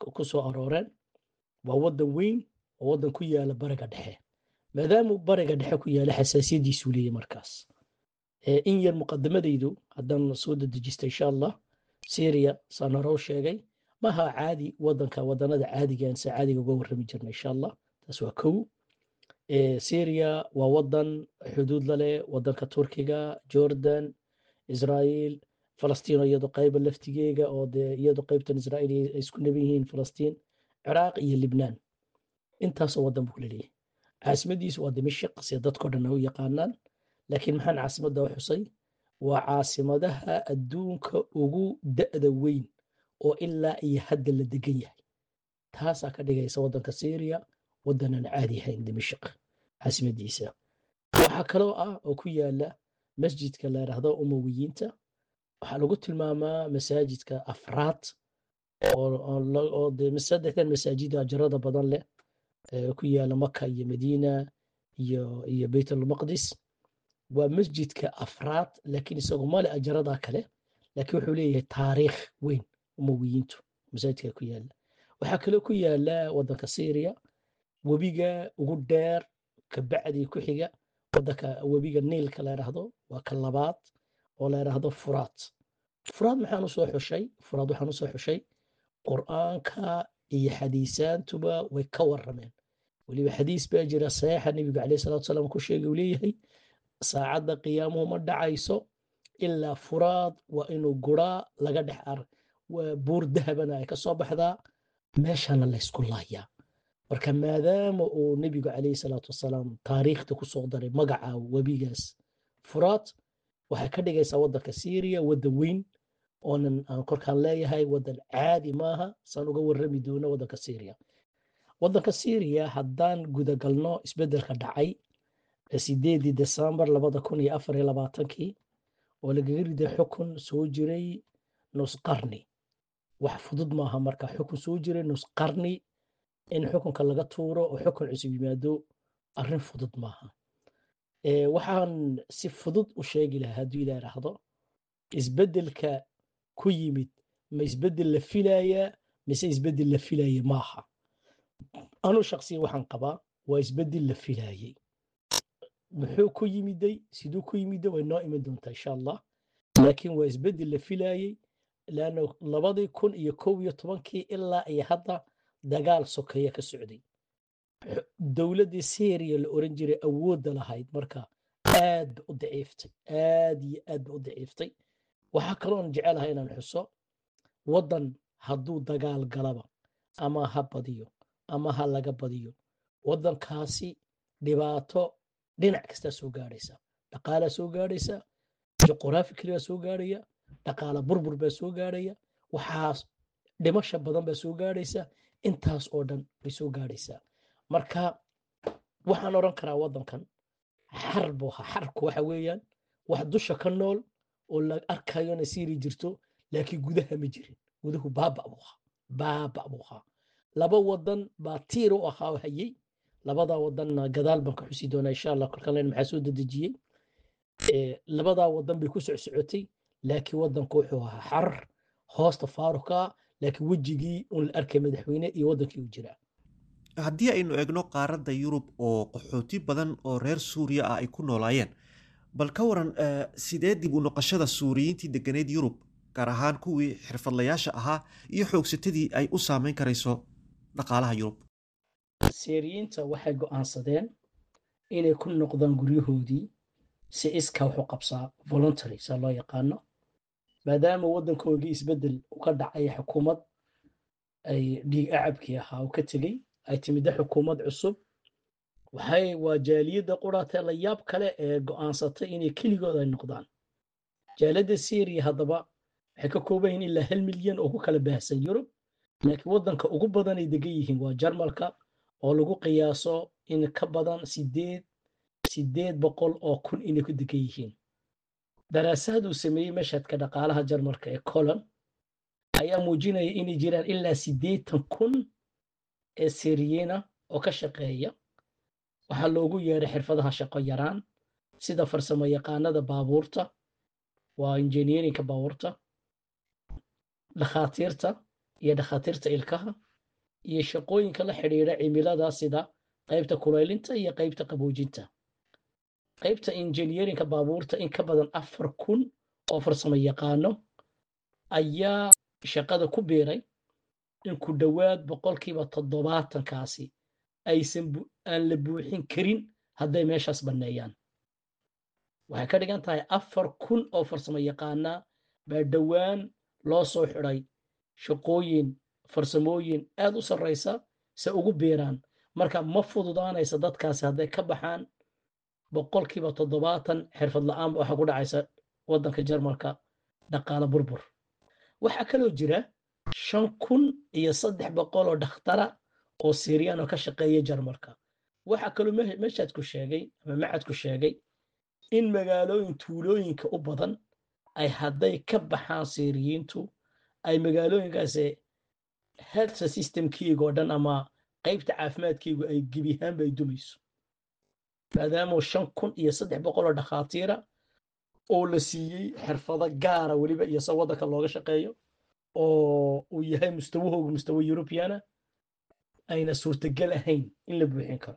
ku soo arooreen waa waddan weyn oo waddan ku yaala bariga dhexe maadaamuu bariga dhexe ku yaala xasaasiyaddiisuu leeyahy markaas in yar muqadamadaydu haddaan soo dedejisto insha allah syria saan hore u sheegay maha caadi waddanka waddanada caadigan se caadiga uga warrami jirna insha allah taas waa kow syria waa waddan xuduud la leh waddanka turkiga jordan israa'iil falastiino iyado qayba laftigeega oo dee iyado qaybtan israa'iil ay isku neban yihiin falastiin ciraaq iyo libnaan intaasoo waddan buu leeyahay caasimadiisu waa dimashik sida dadkao dhan u yaqaanaan laakiin maxaan caasimadda u xusay waa caasimadaha adduunka ugu da'da weyn oo ilaa iyo hadda la degan yahay taasaa ka dhigaysa waddanka syria waddanan caadi ahayn dimashik caasimadiisa waxaa kaloo ah oo ku yaala masjidka la yidhaahdo umawiyiinta waxaa lagu tilmaamaa masaajidka afraad oo de saddexdan masaajid ajarada badan leh ku yaala maka iyo madiina iyo iyo baytulmaqdis waa masjidka afraad laakiin isagoo male ajarada kale laakiin wuxuu leeyahay taariikh weyn umawiyiintu masaajidka ku yaala waxaa kaloo ku yaala waddanka syria webiga ugu dheer kabacdii ku xiga waddanka webiga niilka la yidhaahdo waa ka labaad oo la yidhaahdo furaad furaad maxaan usoo xushay furaad waxaan usoo xushay qur'aanka iyo xadiisaantuba way ka warrameen weliba xadiis baa jira saxiixa nebigu caleyh salatu salaam ku sheegay uu leeyahay saacadda qiyaamuhu ma dhacayso ilaa furaad waa inuu guraa laga dhex ar buur dahabana ay ka soo baxdaa meeshana laysku laayaa marka maadaama uu nebigu caleyhi salaatu wasalaam taariikhda ku soo daray magaca webigaas furaad waxay ka dhigaysaa waddanka syria waddan weyn oonan aan korkaan leeyahay waddan caadi maaha saan uga warrami doono waddanka syria waddanka syria haddaan gudagalno isbeddelka dhacay sideedii desembar labada kun iyo afar iyo labaatankii oo lagaga riday xukun soo jiray nus qarni wax fudud maaha marka xukun soo jiray nus qarni in xukunka laga tuuro oo xukun cusub yimaado arrin fudud maaha waxaan si fudud u sheegi lahaa hadduu ilaa idhaahdo isbeddelka ku yimid ma isbeddel la filayaa mise isbeddel la filaya maaha anuu shaksiya waxaan qabaa waa isbeddel la filaayey muxuu ku yimiday siduu ku yimiday way noo iman doontaa insha allah laakiin waa isbeddel la filaayey laanna labadii kun iyo kow iyo tobankii ilaa iyo hadda dagaal sokeeya ka socday dowladdii syria la oran jiray awoodda lahayd marka aad ba u daciiftay aad iyo aad ba u daciiftay waxaa kaloon jecelahay inaan xuso waddan hadduu dagaal galaba ama ha badiyo ama ha laga badiyo waddankaasi dhibaato dhinac kastaa soo gaadhaysa dhaqaalaa soo gaadhaysa juqraafikali baa soo gaadhaya dhaqaala burbur baa soo gaadhaya waxaas dhimasha badan baa soo gaadhaysa intaas oo dhan bay soo gaadhaysaa marka waxaan odhan karaa waddankan xar buu ahaa xarku waxa weeyaan wax dusha ka nool oo la arkayo inay siiri jirto laakiin gudaha ma jirin guduhu baaba buu ahaa baaba buu ahaa laba wadan baa tiir u ahaa oo hayey labadaa wadanna gadaal baan ka xusi doonaa insha allah kolkan len maxaa soo dedejiyey labadaa wadan bay ku socsocotay laakiin wadanku wuxuu ahaa xar hoosta faaruka laakiin wejigii un la arkay madaxweyne iyo wadankii u jiraa haddii aynu eegno qaaradda yurub oo qaxooti badan oo reer suuriya ah ay ku noolaayeen bal ka waran sidee dib u noqoshada suuriyiintii deganeyd yurub gaar ahaan kuwii xirfadlayaasha ahaa iyo xoogsatadii ay u saameyn karayso dhaqaalaha yurub siiriyiinta waxay go'aansadeen inay ku noqdaan guryahoodii si iska wax u qabsaa voluntary saa loo yaqaano maadaama waddankoogii isbeddel uga dhacay xukuumad ay dhiig acabkii ahaa u ka tegey ay timidda xukuumad cusub waxay waa jaaliyadda quraatee la yaab kale ee go'aansatay inay keligood ay noqdaan jaaliyadda syriya haddaba waxay ka kooban yihiin ilaa hal milyan oo ku kala baahsan yurub laakiin waddanka ugu badan ay degan yihiin waa jarmalka oo lagu qiyaaso in ka badan sideed sideed boqol oo kun inay ku degan yihiin daraasaad uu sameeyey mashhadka dhaqaalaha jarmalka ee colon ayaa muujinaya inay jiraan ilaa siddeetan kun ee siriyiina oo ka shaqeeya waxaa loogu yeedhay xirfadaha shaqo yaraan sida farsamo yaqaanada baabuurta waa injineerinka baabuurta dhakhaatiirta iyo dhakhaatiirta ilkaha iyo shaqooyinka la xidhiidha cimilada sida qaybta kulaylinta iyo qaybta qaboojinta qaybta injineerinka baabuurta in ka badan afar kun oo farsamo yaqaano ayaa shaqada ku biiray in ku dhowaad boqolkiiba toddobaatankaasi aysan aan la buuxin karin hadday meeshaas banneeyaan waxay ka dhigan tahay afar kun oo farsamo yaqaana baa dhowaan loo soo xidhay shaqooyin farsamooyin aad u sarraysa se ugu biiraan marka ma fududaanaysa dadkaasi hadday ka baxaan boqolkiiba toddobaatan xirfad la'aan waxaa ku dhacaysa waddanka jarmalka dhaqaale burbur waxaa kaloo jira shan kun iyo saddex boqol oo dhakhtara oo siiriyaan oo ka shaqeeya jarmalka waxaa kaloo meeshaadku sheegay ama macadku sheegay in magaalooyin tuulooyinka u badan ay hadday ka baxaan siiriyiintu ay magaalooyinkaasi health systemkiiga oo dhan ama qaybta caafimaadkiigu ay gebiyahaanba ay dumayso maadaama shan kun iyo saddex boqol oo dhakhaatiira oo la siiyey xirfado gaara weliba iyo se waddanka looga shaqeeyo oo uu yahay mustawahooga mustawa eurubiyana ayna suurtagal ahayn in la buuxin karo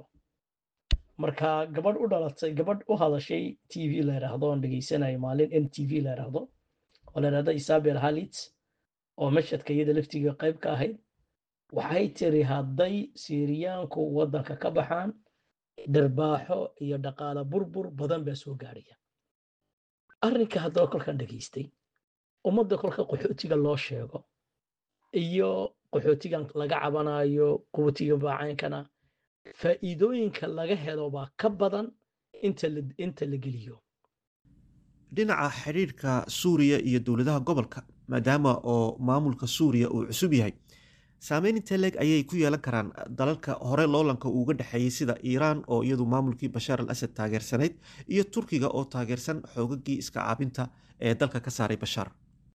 marka gabadh u dhalatay gabadh u hadashay t v la yidhaahdo aan dhegaysanayo maalin n t v la yidhaahdo oo la yidhahdo isabel halit oo mashadka iyada laftiga qayb ka ahayd waxay tiri hadday siiriyaanku waddanka ka baxaan dharbaaxo iyo dhaqaale burbur badan baa soo gaadhaya arrinka haddaba kolkan dhegaystay ummadda kolka qaxootiga loo sheego iyo qaxootigan laga cabanayo quwatiga baacaynkana faa'iidooyinka laga helo baa ka badan inta la geliyo dhinaca xidhiirka suuriya iyo dowladaha gobolka maadaama oo maamulka suuriya uu cusub yahay saameyn intee leeg ayay ku yeelan karaan dalalka hore loolanka uuga dhexeeyey sida iiraan oo iyadu maamulkii bashaar al asad taageersanayd iyo turkiga oo taageersan xoogagii iska caabinta ee dalka ka saaray bashaar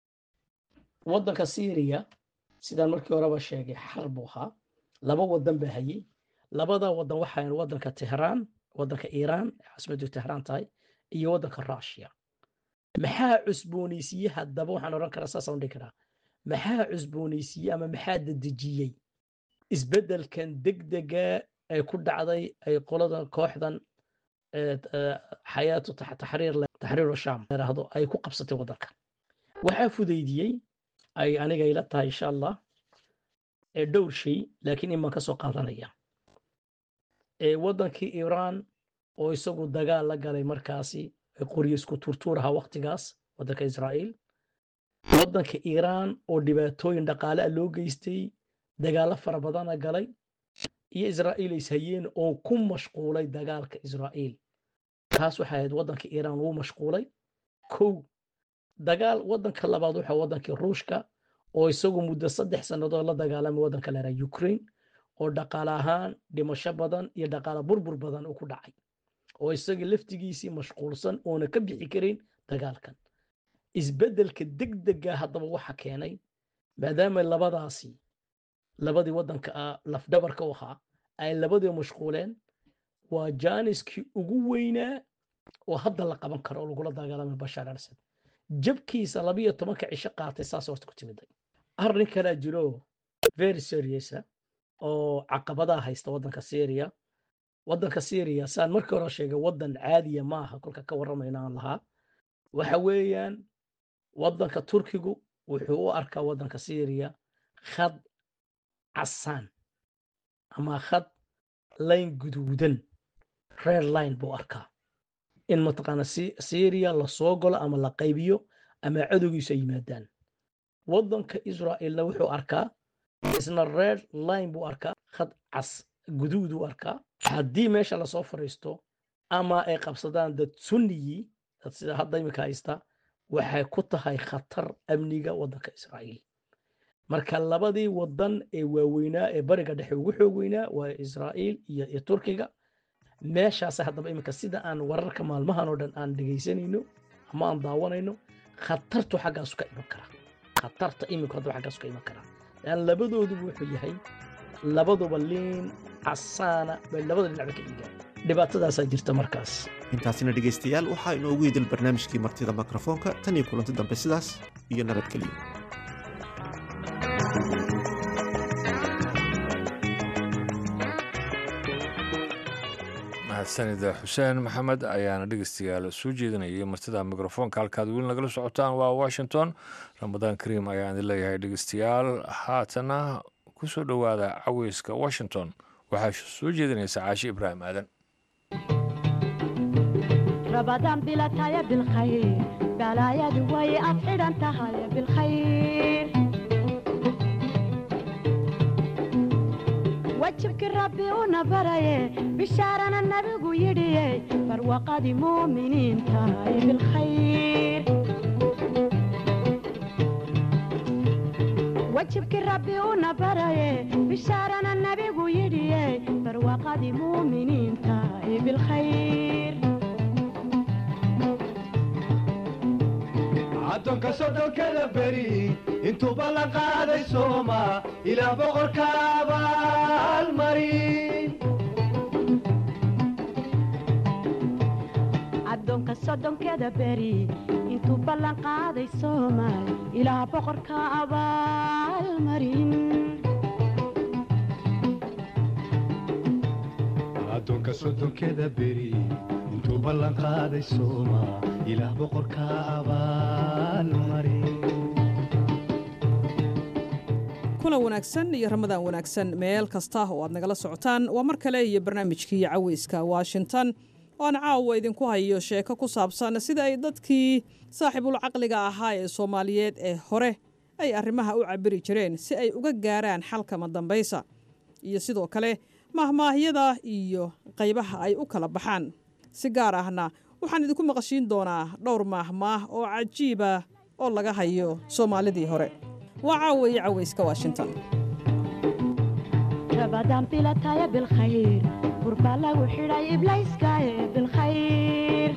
waddanka siiriya sidaan markii horeba sheegay xar buu ahaa laba waddan baa hayey labada waddan waxaa waddanka tehraan waddanka iiraan caasimadu tehraan tahay iyo waddanka rushia maxaa cusboonaysiye haddaba waxaan odhan karaa saasaan dhihi karaa maxaa cusboonaysiye ama maxaa dedejiyey isbeddelkan degdega ay ku dhacday ay qoladan kooxdan xayaatu taxriir taxriiru sham yidhaahdo ay ku qabsatay waddanka waxaa fudaydiyey ay aniga ila tahay insha allah dhowr shay laakiin imaan ka soo qaadanaya waddankii iiraan oo isagu dagaal la galay markaasi qoryo isku turtuuraha waktigaas waddanka israa'iil waddanka iiraan oo dhibaatooyin dhaqaale ah loo geystay dagaallo fara badana galay iyo israa'iil is hayeen oo ku mashquulay dagaalka israa'iil taas waxay ahayd waddanka iiraan lagu mashquulay kow dagaal waddanka labaad waxa waddankii ruushka oo isagu muddo saddex sannadood la dagaalamay waddanka leeraa ukraine oo dhaqaale ahaan dhimasho badan iyo dhaqaale burbur badan uu ku dhacay oo isaga laftigiisii mashquulsan oona ka bixi karin dagaalkan isbeddelka degdega haddaba waxa keenay maadaama labadaasi labadii waddanka ah lafdhabarka u ahaa ay labadii mashquuleen waa jaaniskii ugu weynaa oo hadda la qaban karo oo lagula dagaalamay bashaar al asad jabkiisa labiyo tobanka cisho qaatay saas horta ku timiday arrin kalaa jiro very seriousa oo caqabadaha haysta waddanka syria waddanka syria saan markii hore sheegay waddan caadiya maaha kolka ka warramayna aan lahaa waxa weeyaan waddanka turkigu wuxuu u arkaa waddanka syria khad casaan ama khad layn guduudan red line buu arkaa in mataqaana syria lasoo galo ama la qaybiyo ama cadowgiisu ay yimaadaan waddanka israa'iilna wuxuu arkaa isna red line buu arkaa khad cas guduuduu arkaa haddii meesha lasoo fariisto ama ay qabsadaan dad sunniyii dad sida hadda imika haysta waxay ku tahay khatar amniga waddanka israa'iil marka labadii waddan ee waaweynaa ee bariga dhexe ugu xoog weynaa waa israa'iil iyo iyo turkiga meeshaase haddaba iminka sida aan wararka maalmahan oo dhan aan dhegaysanayno ama aan daawanayno khatartu xaggaasu ka iman karaa khatarta iminku haddaba xaggaasu ka iman karaa lan labadooduba wuxuu yahay labaduba liin casaana bay labada dhinacba ka dhigaan dhibaatadaasaa jirta markaas intaasina dhegaystayaal waxaa inoogu yidil barnaamijkii martida mikrofoonka tan iyo kulanti dambe sidaas iyo nabadgelyo mahadsanida xuseen maxamed ayaana dhegeystayaal soo jeedinayay martida mikrofoonka halkaad weli nagala socotaan waa washington ramadaan kariim ayaan idin leeyahay dhegeystayaal haatana ku soo dhowaada caweyska washington waxaa soo jeedinaysa caashi ibraahim aadan رمضان بلا تايا بالخير بلا يا دوي أفعل أنت هاي بالخير وجهك ربي ونبري بشارنا النبي يدي فروقة مؤمنين تاي بالخير وجهك ربي ونبري بشارنا النبي يدي فروقة مؤمنين تاي بالخير addoonka soddonkada beri intuuba la qaaday sooma ilaa boqorka abaalmarin addoonka soddonkeeda beri intuu ballan qaaday soomaal ilaa boqorka abaalmarin addoonka soddonkeda beri intuu ballan qaaday sooma ilaah boqorka abaalmarin kulan wanaagsan iyo ramadaan wanaagsan meel kasta oo aad nagala socotaan waa mar kale iyo barnaamijkii caweyska washington oo aan caawa idinku hayo sheeko ku saabsan sida ay dadkii saaxiibul caqliga ahaa ee soomaaliyeed ee hore ay arrimaha u cabiri jireen si ay uga gaaraan xalkama dambaysa iyo sidoo kale mahmaahyada iyo qaybaha ay u kala baxaan si gaar ahna waxaan idinku maqashiin doonaa dhowr maahmaah oo cajiiba oo laga hayo soomaalidii hore waa caaweeye caweyska washington رمضان بلا تايا بالخير قربا لو حراي إبليس كاي بالخير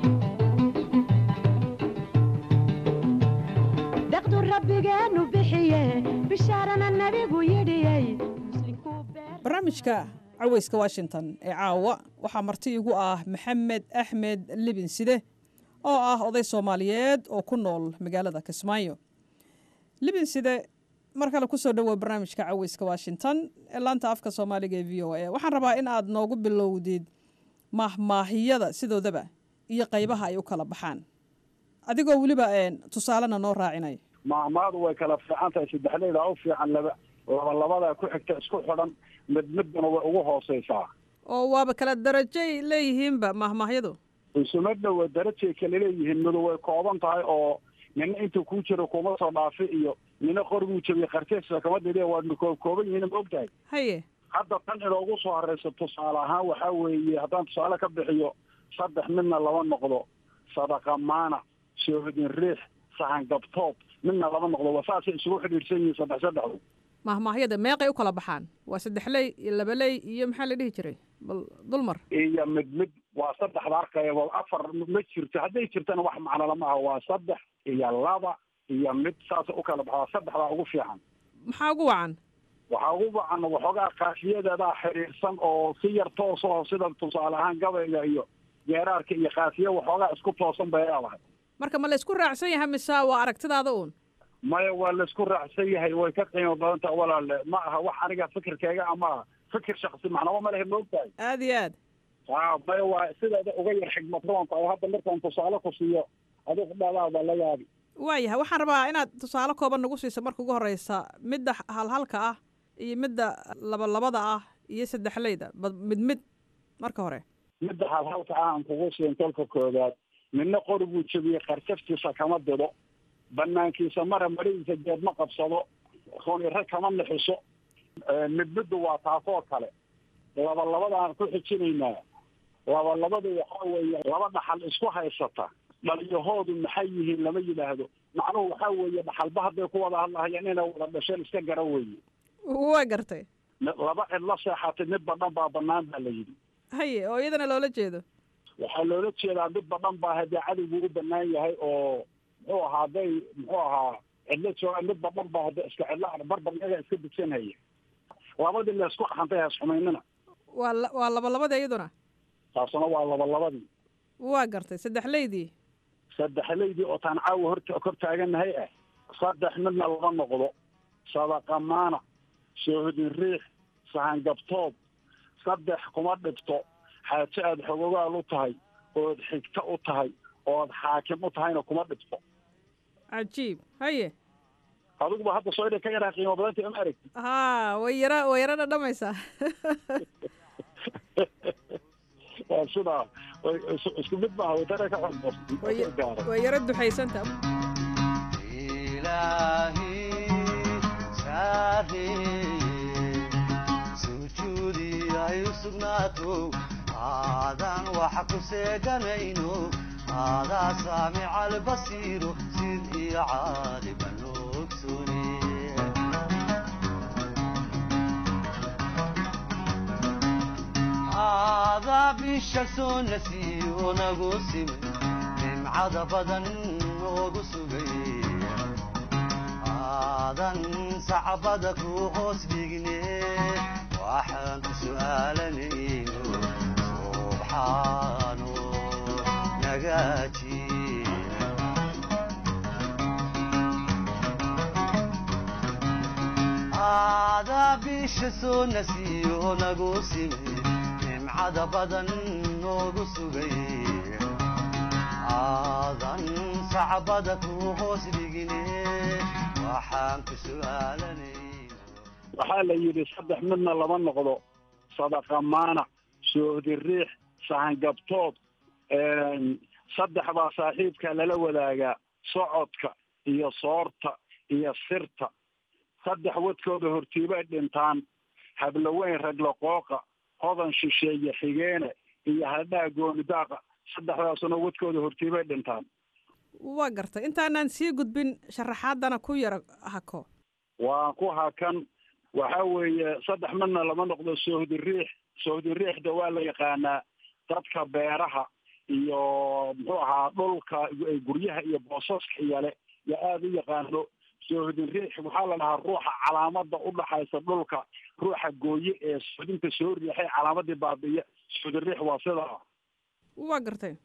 دقدو ربي جانو بحيه بشارنا النبي ويدي barnaamijka caweyska washington ee caawa waxaa marti igu ah maxamed axmed libin side oo ah oday soomaaliyeed oo ku nool magaalada kismaayo libin side mar kale kusoo dhowow barnaamijka caweyska washington ee laanta afka soomaaliga ee v o a waxaan rabaa in aad noogu bilowdid mahmaahiyada sidoodaba iyo qaybaha ay u kala baxaan adigoo weliba tusaalena noo raacinay mahmaadu way kala fiican tahay saddexdayda u fiican laba laba labada ku xigta isku xidhan mid midbana way ugu hooseysaa oo waaba kala darajay leeyihiinba mahmaahyadu isuma dhowa darajay kala leeyihiin midu way kooban tahay oo nina intuu kuu jiro kuma soo dhaafi iyo nina qoriguu jabiyey qarteesa kama dide waa koo kooban yihiin ma ogtahay haye hadda tan inoogu soo horeysa tusaale ahaan waxaa weeye haddaan tusaale ka bixiyo saddex midna laba noqdo sadaqa maana soohodin riix sahan gabtoob midna laba noqdo waa saasay isugu xidhiidhsan yihiin saddex saddexdu mahmaahyada meeqay u kala baxaan waa saddexley iyo labaley iyo maxaa la dhihi jiray bal dulmar iyo mid mid waa saddexda arkayaba afar ma jirto hadday jirtana wax macno lama aha waa saddex iyo laba iyo mid saasa u kala baxdaa saddexdaa ugu fiican maxaa ugu wacan waxaa ugu wacan waxoogaa kaafiyadeedaa xiriirsan oo si yar toos oo sida tusaale ahaan gabayga iyo geeraarka iyo kaafiya waxoogaa isku toosan bay leedahay marka ma la isku raacsan yahay mise waa aragtidaada uun maya waa laisku raacsan yahay way ka qiimo badan taha walaale ma aha wax aniga fikirkayga ama aha fikir shaksi macnaba ma lehe ma ogtahay aad iyo aad a maya waa sideeda uga yar xigmad roon tahay hadda markaan tusaale ku siiyo adigu dhadaada la yaabi waayahay waxaan rabaa inaad tusaale kooban nagu siiso marka ugu horeysa midda halhalka ah iyo midda labalabada ah iyo saddexleyda ba mid mid marka hore midda halhalka ah aan kugu siin tolka koodaad midna qori buu jebiyey karjaftiisa kama dido banaankiisa mara maridiisa geed ma qabsado runire kama nixiso mid middu waa taasoo kale laba labadaan ku xijinaynaa laba labadu waxaa weeye laba dhaxal isku haysata dhaliyahoodu maxay yihiin lama yidhaahdo macnuhu waxaa weeye dhaxalba hadday ku wada hadlahayaan inay wada dhasheen iska gara weeye waa gartay laba cid la seexatay midba dhan baa banaan baa la yidhi haye oo iyadana loola jeedo waxaa loola jeedaa midba dhan baa haddii cadowgu u banaan yahay oo muxuu ahaa hadday muxuu ahaa cidlo joogaan midba dhan baa hadda iska cidlo barbar iyaga iska dugsanhaya labadii la isku qaxantay haas xumaynina waa waa labalabadii iyaduna taasuna waa labalabadii waa gartay saddexleydii saddexleydii oo taan caawa horta kor taagannahay ah saddex midna laba noqdo sadaqa maana soohodin riix sahan gabtoob saddex kuma dhibto xaajo aada xogogaal u tahay ood xigto u tahay ood xaakim u tahayna kuma dhibto cajiib haye adiguba hadda soo inay ka yaraa qiimo badanta ma aragti haa way yara way yara dhadhamaysaa waa sidaa way is- isku mid maaha way tana ka xorboos way yara duxaysanta sujuudi ay u sugnaato aadan wax ku seeganayno aadaa saamica albasiiro sid iyo caaliba noogsune aadaa bisha soo nasiyo nagu simay nimcada badan noogu sugay aadan sacbada ku hoos dhigne waxaan ku su'aalanayno subxaano nagaaji aadaa bisha soo nasiyo nagu simay nimcada badan noogu sugay aadan sacbada ku hoos dhigne waxaan ku su'aalanay waxaa la yidhi saddex midna lama noqdo sadaqa maanac soohdi riix sahangabtood saddex baa saaxiibka lala wadaagaa socodka iyo soorta iyo sirta saddex wadkooda hortiibay dhintaan hablaweyn raglaqooqa hodan shisheeye xigeene iyo hadhaha goonidaaqa saddexdaasuna wadkooda hortiibay dhintaan waa gartay intaanaan sii gudbin sharaxaadana ku yara hako waan ku hakan waxa weeye saddex midna lama noqdo soohdi riix soohdi riixda waa la yaqaanaa dadka beeraha iyo muxuu ahaa dhulka guryaha iyo boosaska yale yaa aada u yaqaano soohdin riix waxaa la dhahaa ruuxa calaamada udhaxaysa dhulka ruuxa gooye ee sohdinta soo riixay calaamadii baabiya soohdin riix waa sidaa waa gartay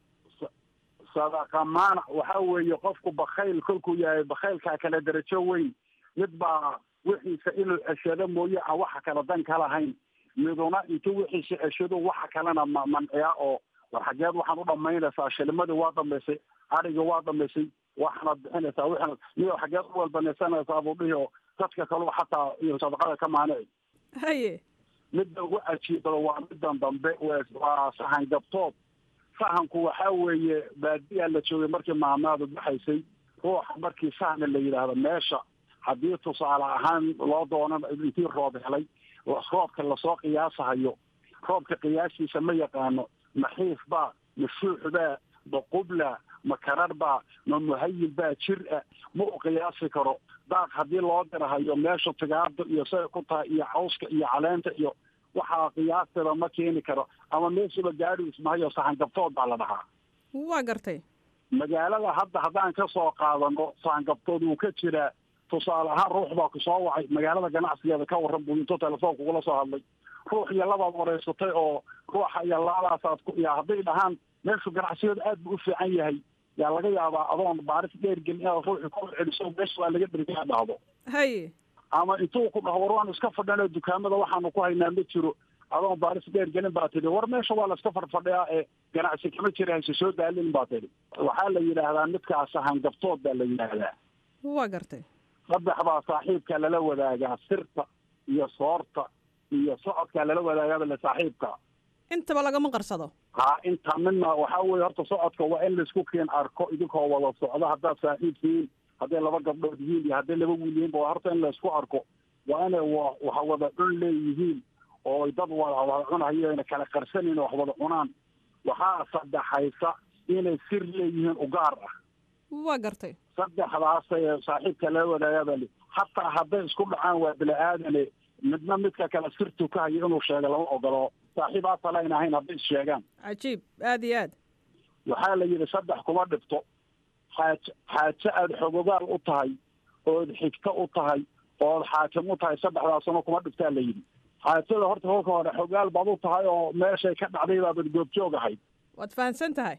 sadaqa maanac waxa weeye qofku bakayl kolkuu yahay bakaylkaa kale darajo weyn mid baa wixiisa inuu ceshado mooye aan waxa kale dan ka lahayn miduna intuu wixiisa ceshado waxa kalena ma manciya oo war xageed waxaan u dhamaynaysaa shilimadii waa dhamaysay adhigii waa dhamaysay waxaanaad bixinaysaa wixina miyo xageed u walbanaysanaysaa buu dhihi oo dadka kaleu xataa iyo sadaqada ka maanici haye midda ugu cajiibada waa middan dambe waa sahan gabtood sahanku waxa weeye baadiyaa la joogay markii maamaadu baxaysay ruuxa markii sahna la yidhaahdo meesha haddii tusaale ahaan loo doonan intii roob helay roobka lasoo qiyaasahayo roobka qiyaastiisa ma yaqaano maxiif baa ma shuux baa ma qubla ma karar baa ma muhayil baa jir ah ma u qiyaasi karo daaq haddii loo dirahayo meesha tigaada iyo say ku tahay iyo cawska iyo caleenta iyo waxaa qiyaasteeda ma keeni karo ama meeshuba gaadhi ismahayo saxangabtood baa la dhahaa waa gartay magaalada hadda haddaan ka soo qaadano saxangabtood wuu ka jiraa tusaale ahaan ruux baa ku soo wacay magaalada ganacsigeeda ka warran buu intuu telefoonka kugula soo hadlay ruux iyo labaad wareysatay oo ruuxa iyo labadaasaad ku ya hadday dhahaan meeshu ganacsigeedu aad buu u fiican yahay yaa laga yaabaa adoon baaris dheer gelin inaad ruuxi ku celiso meesha waa laga dhergaa dhahdo haye ama intuu ku dhaho war waanu iska fadhino dukaamada waxaanu ku haynaa ma jiro adoon baaris dheer gelin baa tidhi war meesha waa la iska fadhfadhiyaa ee ganacsi kama jira hayse soo daalin baa tidhi waxaa la yidhaahdaa midkaas hangabtood baa la yidhaahdaa waa gartay saddex baa saaxiibka lala wadaagaa sirta iyo soorta iyo socodkaa lala wadaagaaba le saaxiibka intaba lagama qarsado ha inta midna waxaa weye horta socodka waa in laisku keen arko idinkoo wada socdo haddaad saaxiib tihiin hadday laba gabdhood yihiin iyo hadday laba wiil yihiin ba horta in laisku arko waa inay wa wax wada cun leeyihiin oo dad wada wada cunayo ayna kala qarsanayn wax wada cunaan waxaa saddexaysa inay sir leeyihiin ugaar ah waa gartay saddexdaasay saaxiibka lala wadaagaa li hataa hadday isku dhacaan waa bini-aadane midna midka kale sirtu ka hayo inuu sheego lama ogolo saaxiib asalayn ahayn hadday is sheegaan cajiib aada iyo aad waxaa la yidhi saddex kuma dhibto xaaj xaajo aada xogogaal u tahay ood xigto u tahay ood xaakim u tahay saddexdaasuna kuma dhibtaa la yidhi xaajada horta kolka hore xogaal baad u tahay oo meeshay ka dhacday baabad goobjoog ahayd waad fahamsan tahay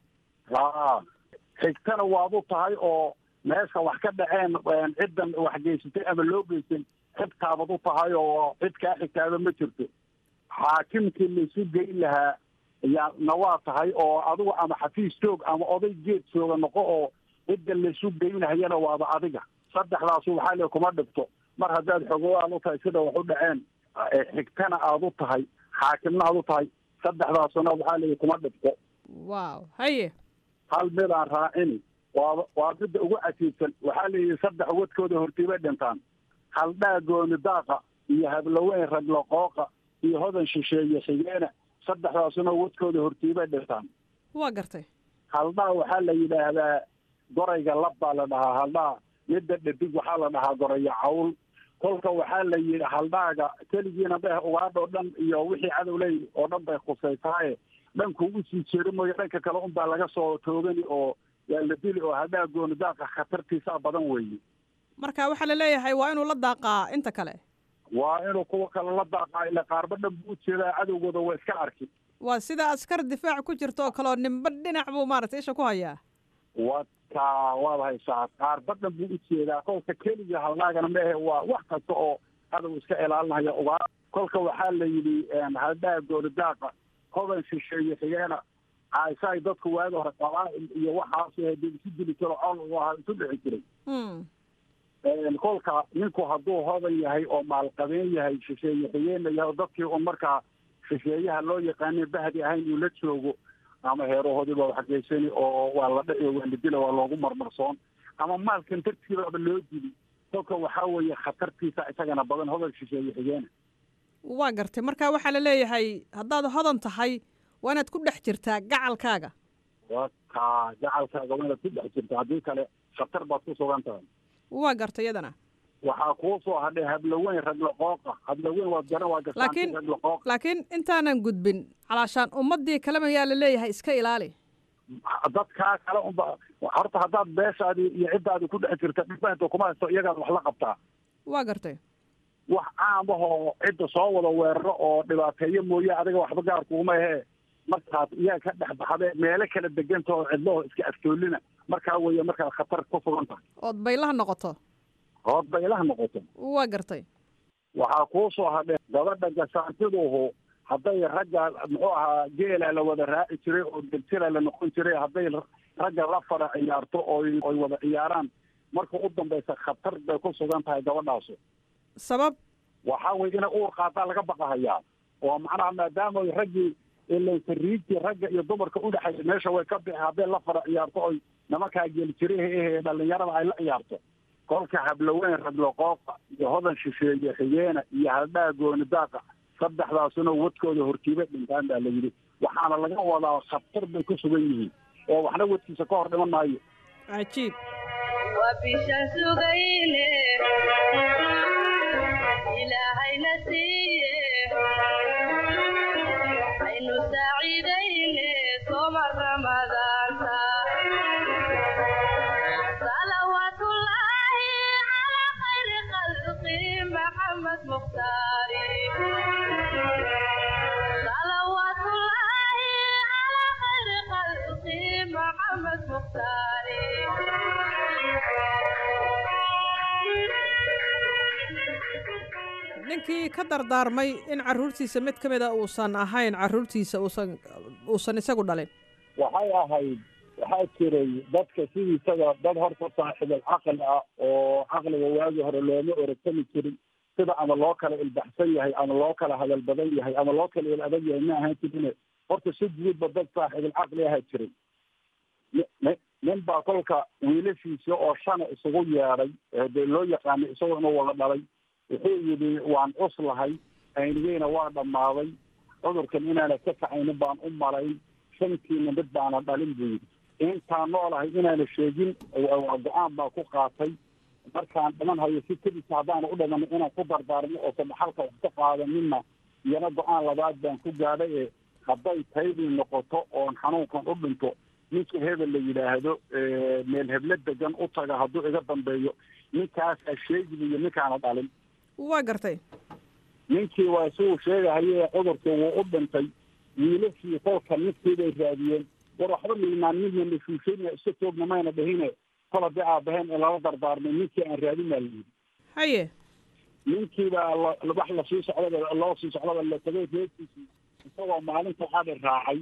a xigtana waad u tahay oo meesha wax ka dhaceen ciddan wax geysatay ama loo geystay xigtaabad u tahay oo cid kaa xigtaaba ma jirto xaakimkii laisu geyn lahaa yaa na waa tahay oo adigu ama xafiis joog ama oday geed jooga noqo oo cidda laysu geynahayana waaba adiga saddexdaasu waxaa le kuma dhibto mar haddaad xogowaal u tahay sida wax u dhaceen xigtana aad u tahay xaakimna aad u tahay saddexdaasuna waxaa leeyahy kuma dhibto waaw haye hal mid aan raacini waaba waa midda ugu casiibsan waxaa leeyihi saddex wadkooda hortiibay dhintaan haldhaa gooni daaqa iyo hablaweyn raglaqooqa iyo hodan shisheeye xigeena saddexdaasuna wadkooda hortiibay dhintaan waa gartay haldhaa waxaa la yidhaahdaa gorayga lab baa la dhahaa haldhaa midda dhadig waxaa la dhahaa goraya cawl kolka waxaa la yidhi haldhaaga keligiina beh ugaadha oo dhan iyo wixii cadowley oo dhan bay khusaysaaye dhankuu usii jeeri mooyo dhanka kale unbaa laga soo toogani oo waa la dili oo haldhaa gooni daaqa khatartiisaa badan weeye marka waxaa la leeyahay waa inuu la daaqaa inta kale waa inuu kuwa kale la daaqaa ila qaarba dhan buu ujeedaa cadowgooda waa iska arki waa sida askar difaac ku jirto oo kaleoo nimba dhinac buu maaragtay isha ku hayaa wadka waad haysaa qaarba dhan buu ujeedaa kolka keliga haldhaagana maehe waa wax kasta oo cadow iska ilaalinaya ugaa kolka waxaa la yidhi haldhaa gooni daaqa hodan shisheeye xigeena caaishaay dadku waagi hore qabaa'il iyo waxaas hade isu dili jiro col u ahaa isu dhici jiray kolka ninku hadduu hodan yahay oo maalqabeen yahay shisheeye xigeenna yahay oo dadkii un markaa shisheeyaha loo yaqaanay bahdi ahayn uu la joogo ama heerahoodii baa wax geysani oo waa la dhaci waa la dila waa loogu marmarsoon ama maalkan dartiibaaba loo dili kolka waxaa weeye khatartiisa isagana badan hodan shisheeye xigeena waa gartay marka waxaa la leeyahay haddaad hodan tahay waa inaad ku dhex jirtaa gacalkaaga waka gacalkaaga waa inaad ku dhex jirtaa haddii kale khatar baad ku sugan tahay waa gartay iyadana waxaa kuu soo hadhay hablaweyn raglaqooqa hablaweyn waad garan waa laakiin raglaqooqa laakiin intaanan gudbin calaashaan ummaddii kalema yaa la leeyahay iska ilaali dadkaa kale unba horta haddaad beeshaadii iyo ciddaadii ku dhex jirta dhibahda kuma haysto iyagaad wax la qabtaa waa gartay wax caamahoo cidda soo wada weeraro oo dhibaateeyo mooye adiga waxba gaar kuuma ahee markaad iyaa ka dhex baxdee meelo kala deganta oo cidlaho iska aftoolina markaa weeye markaad khatar ku sugan tahay ood baylaha noqoto ood baylaha noqoto waa gartay waxaa kuu soo hadhee gabadha gasaantiduhu hadday ragga muxuu ahaa geela la wada raaci jiray oo deljira la noqon jiray hadday ragga la fara ciyaarto oy oy wada ciyaaraan marka u dambaysa khatar bay ku sugan tahay gabadhaasu sabab waxaa weye inay uur qaataa laga baqahayaa oo macnaha maadaama raggii ilaytariigtii ragga iyo dumarka udhexaysa meesha way ka bixi hadday la fara ciyaarto oy nimankaa geelijiraha ehe dhalinyarada ay la ciyaarto kolka hablaweyn raglaqooqa iyo hodan shisheeye xigeena iyo haldhaa gooni daaqa saddexdaasuna wadkooda hortiiba dhintaan baa la yidhi waxaana laga wadaa khatar bay ku sugan yihiin oo waxna wadkiisa ka hor dhiman maayo cajiib وبشان سجينه إلهي نسيه عين سعيدين صوم رمضان صلوات الله على خير خلقه محمد مختاري صلوات الله على خير خلقه محمد مختاري ninkii ka dardaarmay in carruurtiisa mid ka mid a uusan ahayn carruurtiisa uusan uusan isagu dhalin waxay ahayd waxaa jiray dadka sidiisaga dad horta saaxiibal caqli ah oo caqliga waagii hore looma orogtami jirin sida ama loo kala ilbaxsan yahay ama loo kala hadal badan yahay ama loo kala il adag yahay ma ahaan jirine horta si guudba dad saaxiibal caqli ahaa jiray ni nin baa kolka wiilashiisa oo shana isugu yeedhay dee loo yaqaanay isagoo inuu wada dhalay wuxuu yidhi waan cuslahay aynigeyna waa dhammaaday cudurkan inaana ka kacaynin baan u malayn shantiina mid baana dhalin buu yidhi intaan noolahay inaana sheegin waa go-aan baa ku qaatay markaan dhiman hayo si kedisa haddaana u dhiman inaan ku dardaarmo oo sadaxalka wax ka qaadaninna iyana go-aan labaad baan ku gaadhay ee hadday taydii noqoto oon xanuunkan u dhinto ninka hebel la yidhaahdo meel heblo degan u taga hadduu iga dambeeyo ninkaasaa sheegibiyo ninkaana dhalin waa gartay ninkii waa siuu sheegahaye cudurkii wuu u dhintay wiilashii kolka ninkii bay raadiyeen war waxba maynaan midna nashuushayna iska joogna mayna dhahine kol haddii aabaheen in lala dardaarmay ninkii aan raadin baa layidhi haye ninkii baa la wax lasii socdaba loo sii socdaba la tagay reerkiisii isagoo maalinta adhi raacay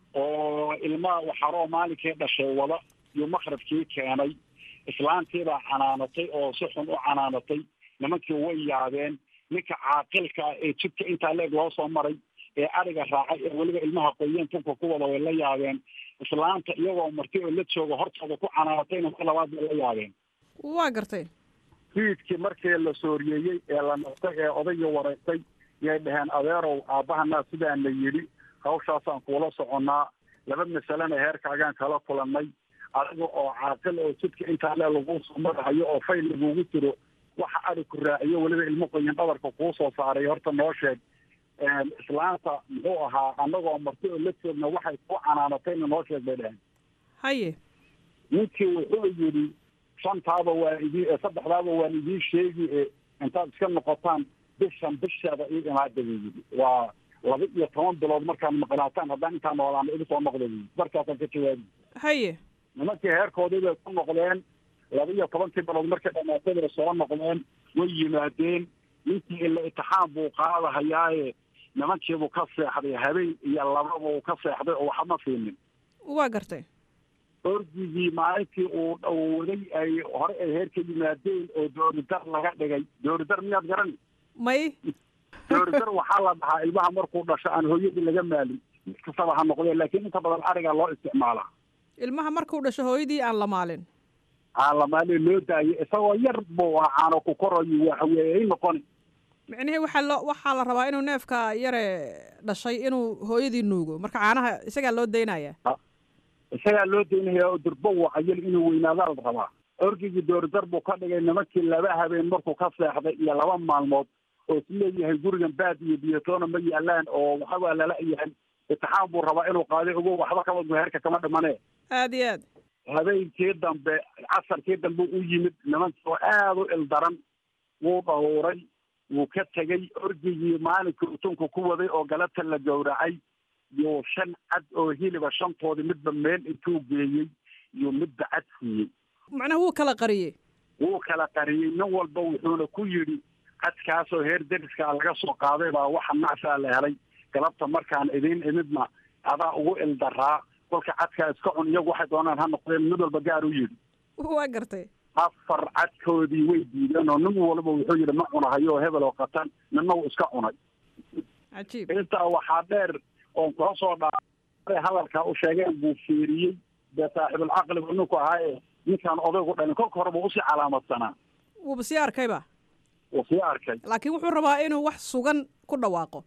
oo ilmaha waxaroo maalinkii dhashay wada iyo maqrabkii keenay islaantiibaa canaanatay oo si xun u canaanatay nimankii way yaabeen ninka caaqilka ah ee jidka intaa leeg loo soo maray ee adhiga raacay ee weliba ilmaha qoyeen tunka ku wada way la yaabeen islaanta iyagoo marti oo la jooga hortooda ku canaanatayna mar labaad bay la yaabeen waa gartay fiidkii markii la sooriyeeyey ee la naftay ee odaygii wareegtay yay dhaheen adeerow aabbahanaa sidaana yidhi hawshaasaan kuula soconnaa laba masalena heerkaagaan kala kulannay adiga oo caaqil oo jidka intaa lee laguu soo marahayo oo fayl lagugu jiro waxa adhi ku raaciyo weliba ilmo qoyan dhabarka kuu soo saaray horta noo sheeg islaanta muxuu ahaa annagoo marti oo la joogna waxay ku canaanatayna noo sheeg bay dhaheen haye ninkii wuxuu yidhi shantaaba waan idii saddexdaaba waan idiin sheegi e intaad iska noqotaan bishan bisheeda ii imaada buu yidhi waa laba iyo toban bilood markaad maqnaataan haddaan intaa noolaana igu soo noqda buu yidhi markaasaan ka jawaabi haye nimankii heerkoodii bay ku noqdeen laba iyo tobankii bilood markay dhamaatay bay soo noqdeen way yimaadeen ninkii ila itixaam buu qaadahayaaye nimankiibuu ka seexday habeen iyo lababa uu ka seexday oo waxba siinin waa gartay ordigii maalintii uu uu waday ay hore ay heer ka yimaadeen oo dooridar laga dhigay dooridar miyaad garan may dooridar waxaa la dhahaa ilmaha markuu dhasho aan hooyadii laga maalin mid kastaba ha noqdee laakiin inta badan arigaa loo isticmaalaa ilmaha markuu dhasho hooyadii aan la maalin aan la maalin loo daayo isagoo yar buu acaano ku korayo waxaweeye ay noqoni micnihii waxaa loo waxaa la rabaa inuu neefka yare dhashay inuu hooyadii nuugo marka caanaha isagaa loo daynaya isagaa loo daynaya oo durbo wacayal inuu weynaadaa la rabaa orgigii dooridar buu ka dhigay nimankii laba habeen markuu ka seexday iyo laba maalmood oo is leeyahay gurigan baad iyo biyatoona ma yaalaan oo waxabaa lala yahay itixaam buu rabaa inuu qaaday ogo waxba kama heerka kama dhimane aad iyo aad habeenkii dambe casarkii dambe u yimid nimankii oo aada u ildaran wuu dhawuuray wuu ka tegey orgigii maalinkii utunka ku waday oo galabta la gowracay iyo shan cad oo hiliba shantoodii midba meel intuu geeyey iyo midba cad siiyey macnaha wuu kala qariyey wuu kala qariyey nin walba wuxuuna ku yidhi cadkaasoo heer deriskaa laga soo qaaday baa waxa nacsaa la helay galabta markaan idiin imidna adaa ugu ildaraa kolka cadkaa iska cun iyagu waxay doonaan ha noqdeen mid walba gaar u yidhi waa gartay afar cadkoodii way diideen oo nin walba wuxuu yidhi ma cunahayo oo hebel oo qatan ninna wuu iska cunay cajiib intaa waxaa dheer oon kula soo dhaaray hadalkaa u sheegeen buu fiiriyey dee saaxibulcaqli buu ninku ahaaye ninkaan odaygu dhalin kolka hore buu usii calaamadsanaa wuuba sii arkayba wuu sii arkay laakiin wuxuu rabaa inuu wax sugan ku dhawaaqo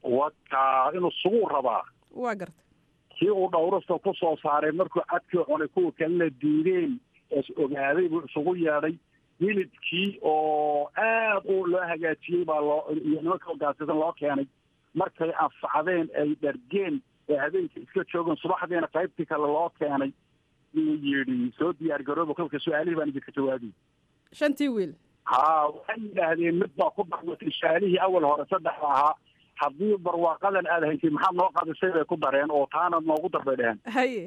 wakaa inuu suguu rabaa waa gartay kii uu dhawrasta ku soo saaray markuu cadkii cunay kuwa kalena diideen is ogaaday buu isugu yeedhay hilibkii oo aad u loo hagaajiyey baa loo iyo nimanka hogaansasan loo keenay markay anfacdeen ay dhargeen ee habeenkii iska joogeen subaxdiina qaybtii kale loo keenay yuu yidhi soo diyaar garooba kolka su-aalihii baan idinka jawaabiyey shantii wiil haa waxay yidhaahdeen mid baa ku dhawatay su-aalihii awal hore saddexda ahaa haddii barwaaqadan aad haysay maxaad noo qadisay bay ku dareen oo taana noogu dar bay dheheen haye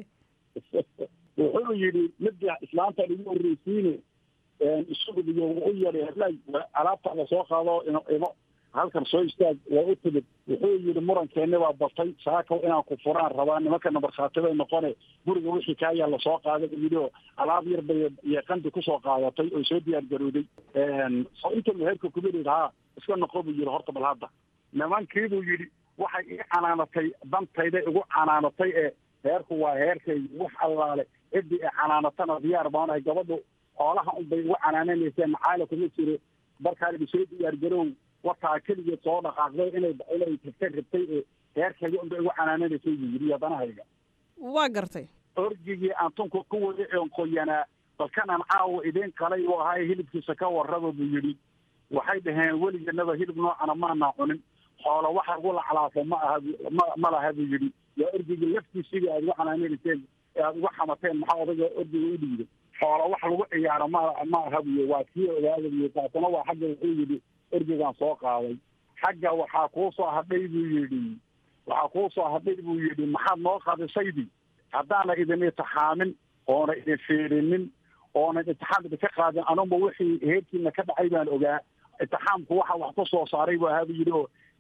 wuxuu yidhi midda islaanta igu horreysiine isugudiyo wuu u yeedhay heblay alaabtaada soo qaado imo imo halkan soo istaag waa u timid wuxuu yidhi murankeeni baa batay saakaw inaan ku furaan rabaa nimankana markhaati bay noqone guriga wixii kaa yaalla soo qaaday buu yidhi oo alaab yar bay yeeqandi kusoo qaadatay oo soo diyaar garooday soo inta meherka kumidid haa iska noqo buu yidhi horta bal hadda nimankii buu yidhi waxay ii canaanatay dantayda igu canaanatay ee heerku waa heerkay wax allaale ciddii i canaanatana diyaar baanahay gabadhu xoolaha unbay igu canaananayseen macaali kuma jiro markaan soo diyaar garow wataa keligeed soo dhaqaaqday inay inay tagtay rabtay ee heerkayga unbay igu canaananaysay buu yidhi yadanahayga waa gartay orgigii aan tunka ku waday oon qoyanaa balkanaan caawa idiin qalay uu ahaa hilibkiisa ka warraba buu yidhi waxay dhaheen weliganaba hilib noocana maanaa cunin xoolo waxa ugu laclaafo ma aha ma ma laha buu yidhi waa orgigii laftiisiga aad ugu canaananayseen ee aad uga xamateen maxaa odayga orgiga u dhiiday xoolo wax lagu ciyaaro ma ma aha buyo waa kii ogaada buyo taasuna waa xagga wuxuu yidhi orgigaan soo qaaday xagga waxaa kuu soo hadhay buu yidhi waxaa kuu soo hadhay buu yidhi maxaad noo qadisaydi haddaana idin itixaamin oona idin fiirinin oonan itixaam idinka qaadin anuba wixii heerkiina ka dhacay baan ogaa itixaamku waxa wax ku soo saaray buu ahaa buu yidhi oo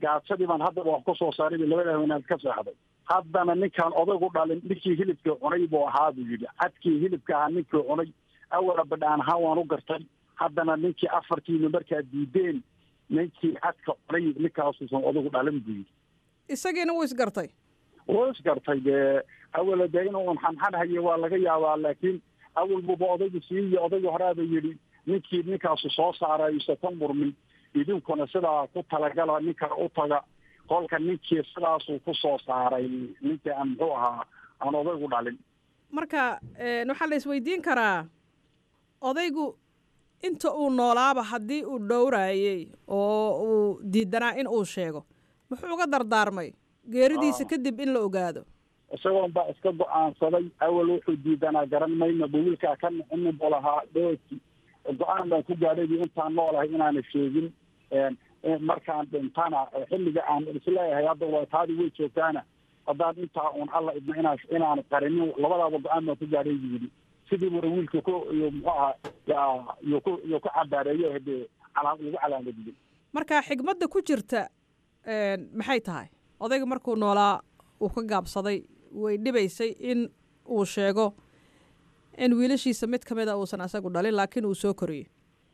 gaadsadii baan haddaba wax ku soo saaray labada haweenaad ka seexday haddana ninkaan odaygu dhalin ninkii hilibkii cunay buu ahaa buu yidhi cadkii hilibka ahaa ninkii cunay awala badhaan ahaan waan u gartay haddana ninkii afartiina markaa diideen ninkii cadka cunay ninkaasuusan odaygu dhalin buu yidhi isagiina wuu isgartay wuu isgartay dee awala dee inuu xanxan hayo waa laga yaabaa laakiin awal buba odaygu siiyi odaygu horaaba yidhi ninkii ninkaasu soo saaray isa ka murmin idinkuna sidaa ku talagala ninka u taga kolka ninkii sidaasuu ku soo saaray ninkii aan muxuu ahaa aan odaygu dhalin marka waxaa la isweydiin karaa odaygu inta uu noolaaba haddii uu dhowraayey oo uu diidanaa in uu sheego muxuu uga dardaarmay geeridiisa kadib in la ogaado isagoon baa iska go-aansaday awal wuxuu diidanaa garan mayno dhawilkaa ka nixinin buu lahaa dhooti go-aan baan ku gaadhay intaan noolahay inaana sheegin markaan dhintana xilliga aan isleeyahay hadda waa taadi way joogtaana haddaan intaa uun alla idmo inaa inaan qarinin labadaaba go-aan baan ku gaadhay buu yidhi sidii bura wiilka ku iyo muxuu ahaa yaa iyo ku iyo ku cabaareeyo hadee calaa lagu calaamadiyey marka xigmadda ku jirta maxay tahay odayga markuu noolaa uu ka gaabsaday way dhibaysay in uu sheego in wiilashiisa mid ka mid a uusan asagu dhalin laakiin uu soo koriyey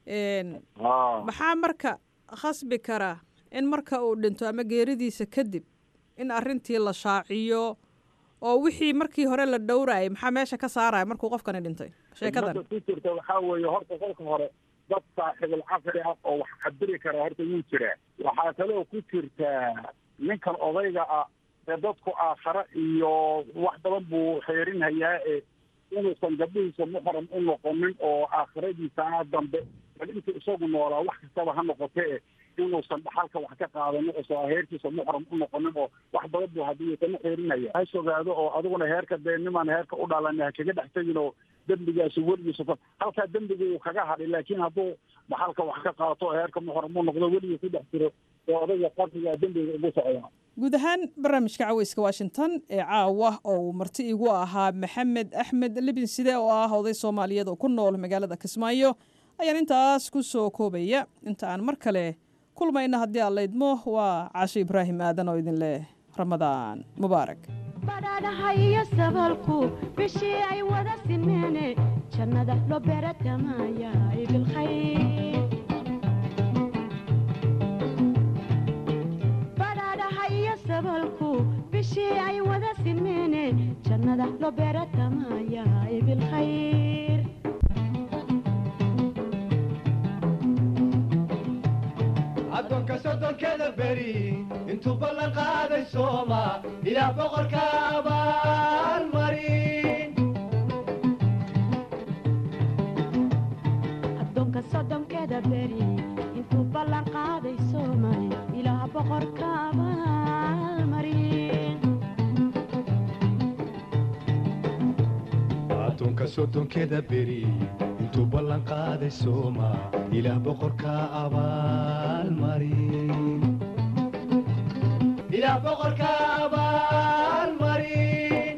maxaa marka khasbi kara in marka uu dhinto ama geeridiisa kadib in arrintii la shaaciyo oo wixii markii hore la dhowraayay maxaa meesha ka saaraya markuu qofkani dhintay sheekadan ku jirta waxaa weeye horta kolka hore dad saaxiibul caqli ah oo wax cabiri kara horta wuu jiraa waxaa kaloo ku jirtaa ninkan odayga ah ee dadku aakhare iyo wax badan buu xeerinhayaa ee inuusan gabdhihiisa muxram u noqonin oo aakhiradiisana dambe bal intuu isagu noolaa wax kastaba ha noqotee inuusan dhaxalka wax ka qaadanin oo heerkiisa muxram u noqonin oo wax badan buu haddii kana xeerinaya ha sogaado oo adiguna heerka dee nimaan heerka u dhalan ha kaga dhex tegin oo dembigaasi weligiisa halkaa dembiga uu kaga hadhay laakiin hadduu dhaxalka wax ka qaato oo heerka muxram u noqdo weligii ku dhex jiro ee odayga qarniga dembiga ugu socdaa guud ahaan barnaamijka caweyska washington ee caawa oo uu marti igu ahaa maxamed axmed libinside oo ah oday soomaaliyeed oo ku nool magaalada kismaayo ayaan intaas ku soo koobaya inta aan mar kale kulmayna haddii aan laydmo waa caasho ibraahim aadan oo idin leh ramadaan mubaarak badhaadhaha iyo sabalku bishii ay wada simeene jannada loo beeratamaya bilkhayr badhaadhaha iyo sabalku bishii ay wada simeene jannada loo beeratamaya bilkhayr addoonka soddonkeda beri intuu ballan qaaday sooma ilaah boqorka abaalmarin addoonka sodonkeeda beri intuu ballan qaaday soomay ilaah boqorka abaalmarin addoonka soddonkeda beri intuu ballan qaaday sooma ilaah boqorka abaalmarin ilaah boqorka abaalmarin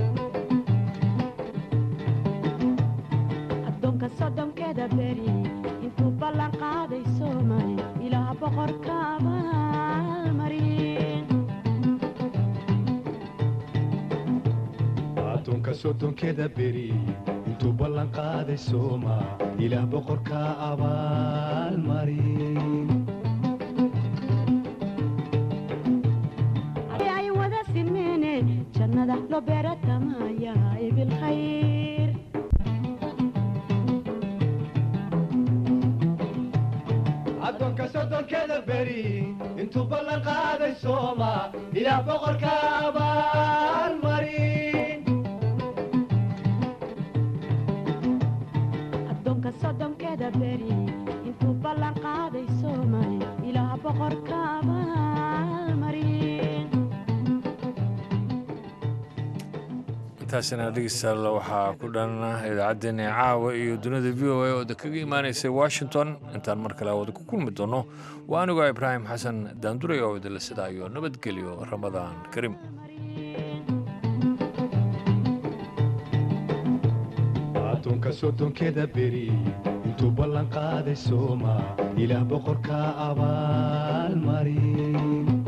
addoonka sodonkeeda beri intuu ballan qaaday soomay ilaah boqorka abaalmarin addoonka soddonkeda beri intuu ballan qaaday sooma ilaah boqorka abaalmarin ay wada simeene jannada loo beeratamaya bilkhayr addoonka soddonkeda beri intuu ballan qaaday sooma ilaah boqorka abaalmarin addoonka sodonkeeda beri intuu ballan qaaday soomay ilaah boqorka abaalmarin intaasina dhegeystayaal waxaa ku dhan idaacaddeenna caawa iyo dunida v o a oo kaga imaanaysay washington intaan mar kale wada ku kulmi doono waa anigoo ibraahim xasan daanduray oo idinla sidaayo nabadgelyo ramadaan kariim addoonka soddonkeda beri intuu ballan qaaday sooma ilaah boqorka abaalmarin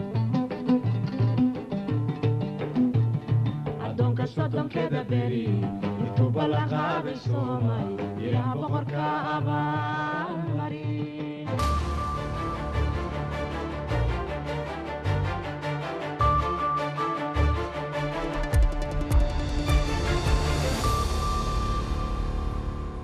sodonkeeda beri intuu ballanqaaday soomay ilaah boqorka abaa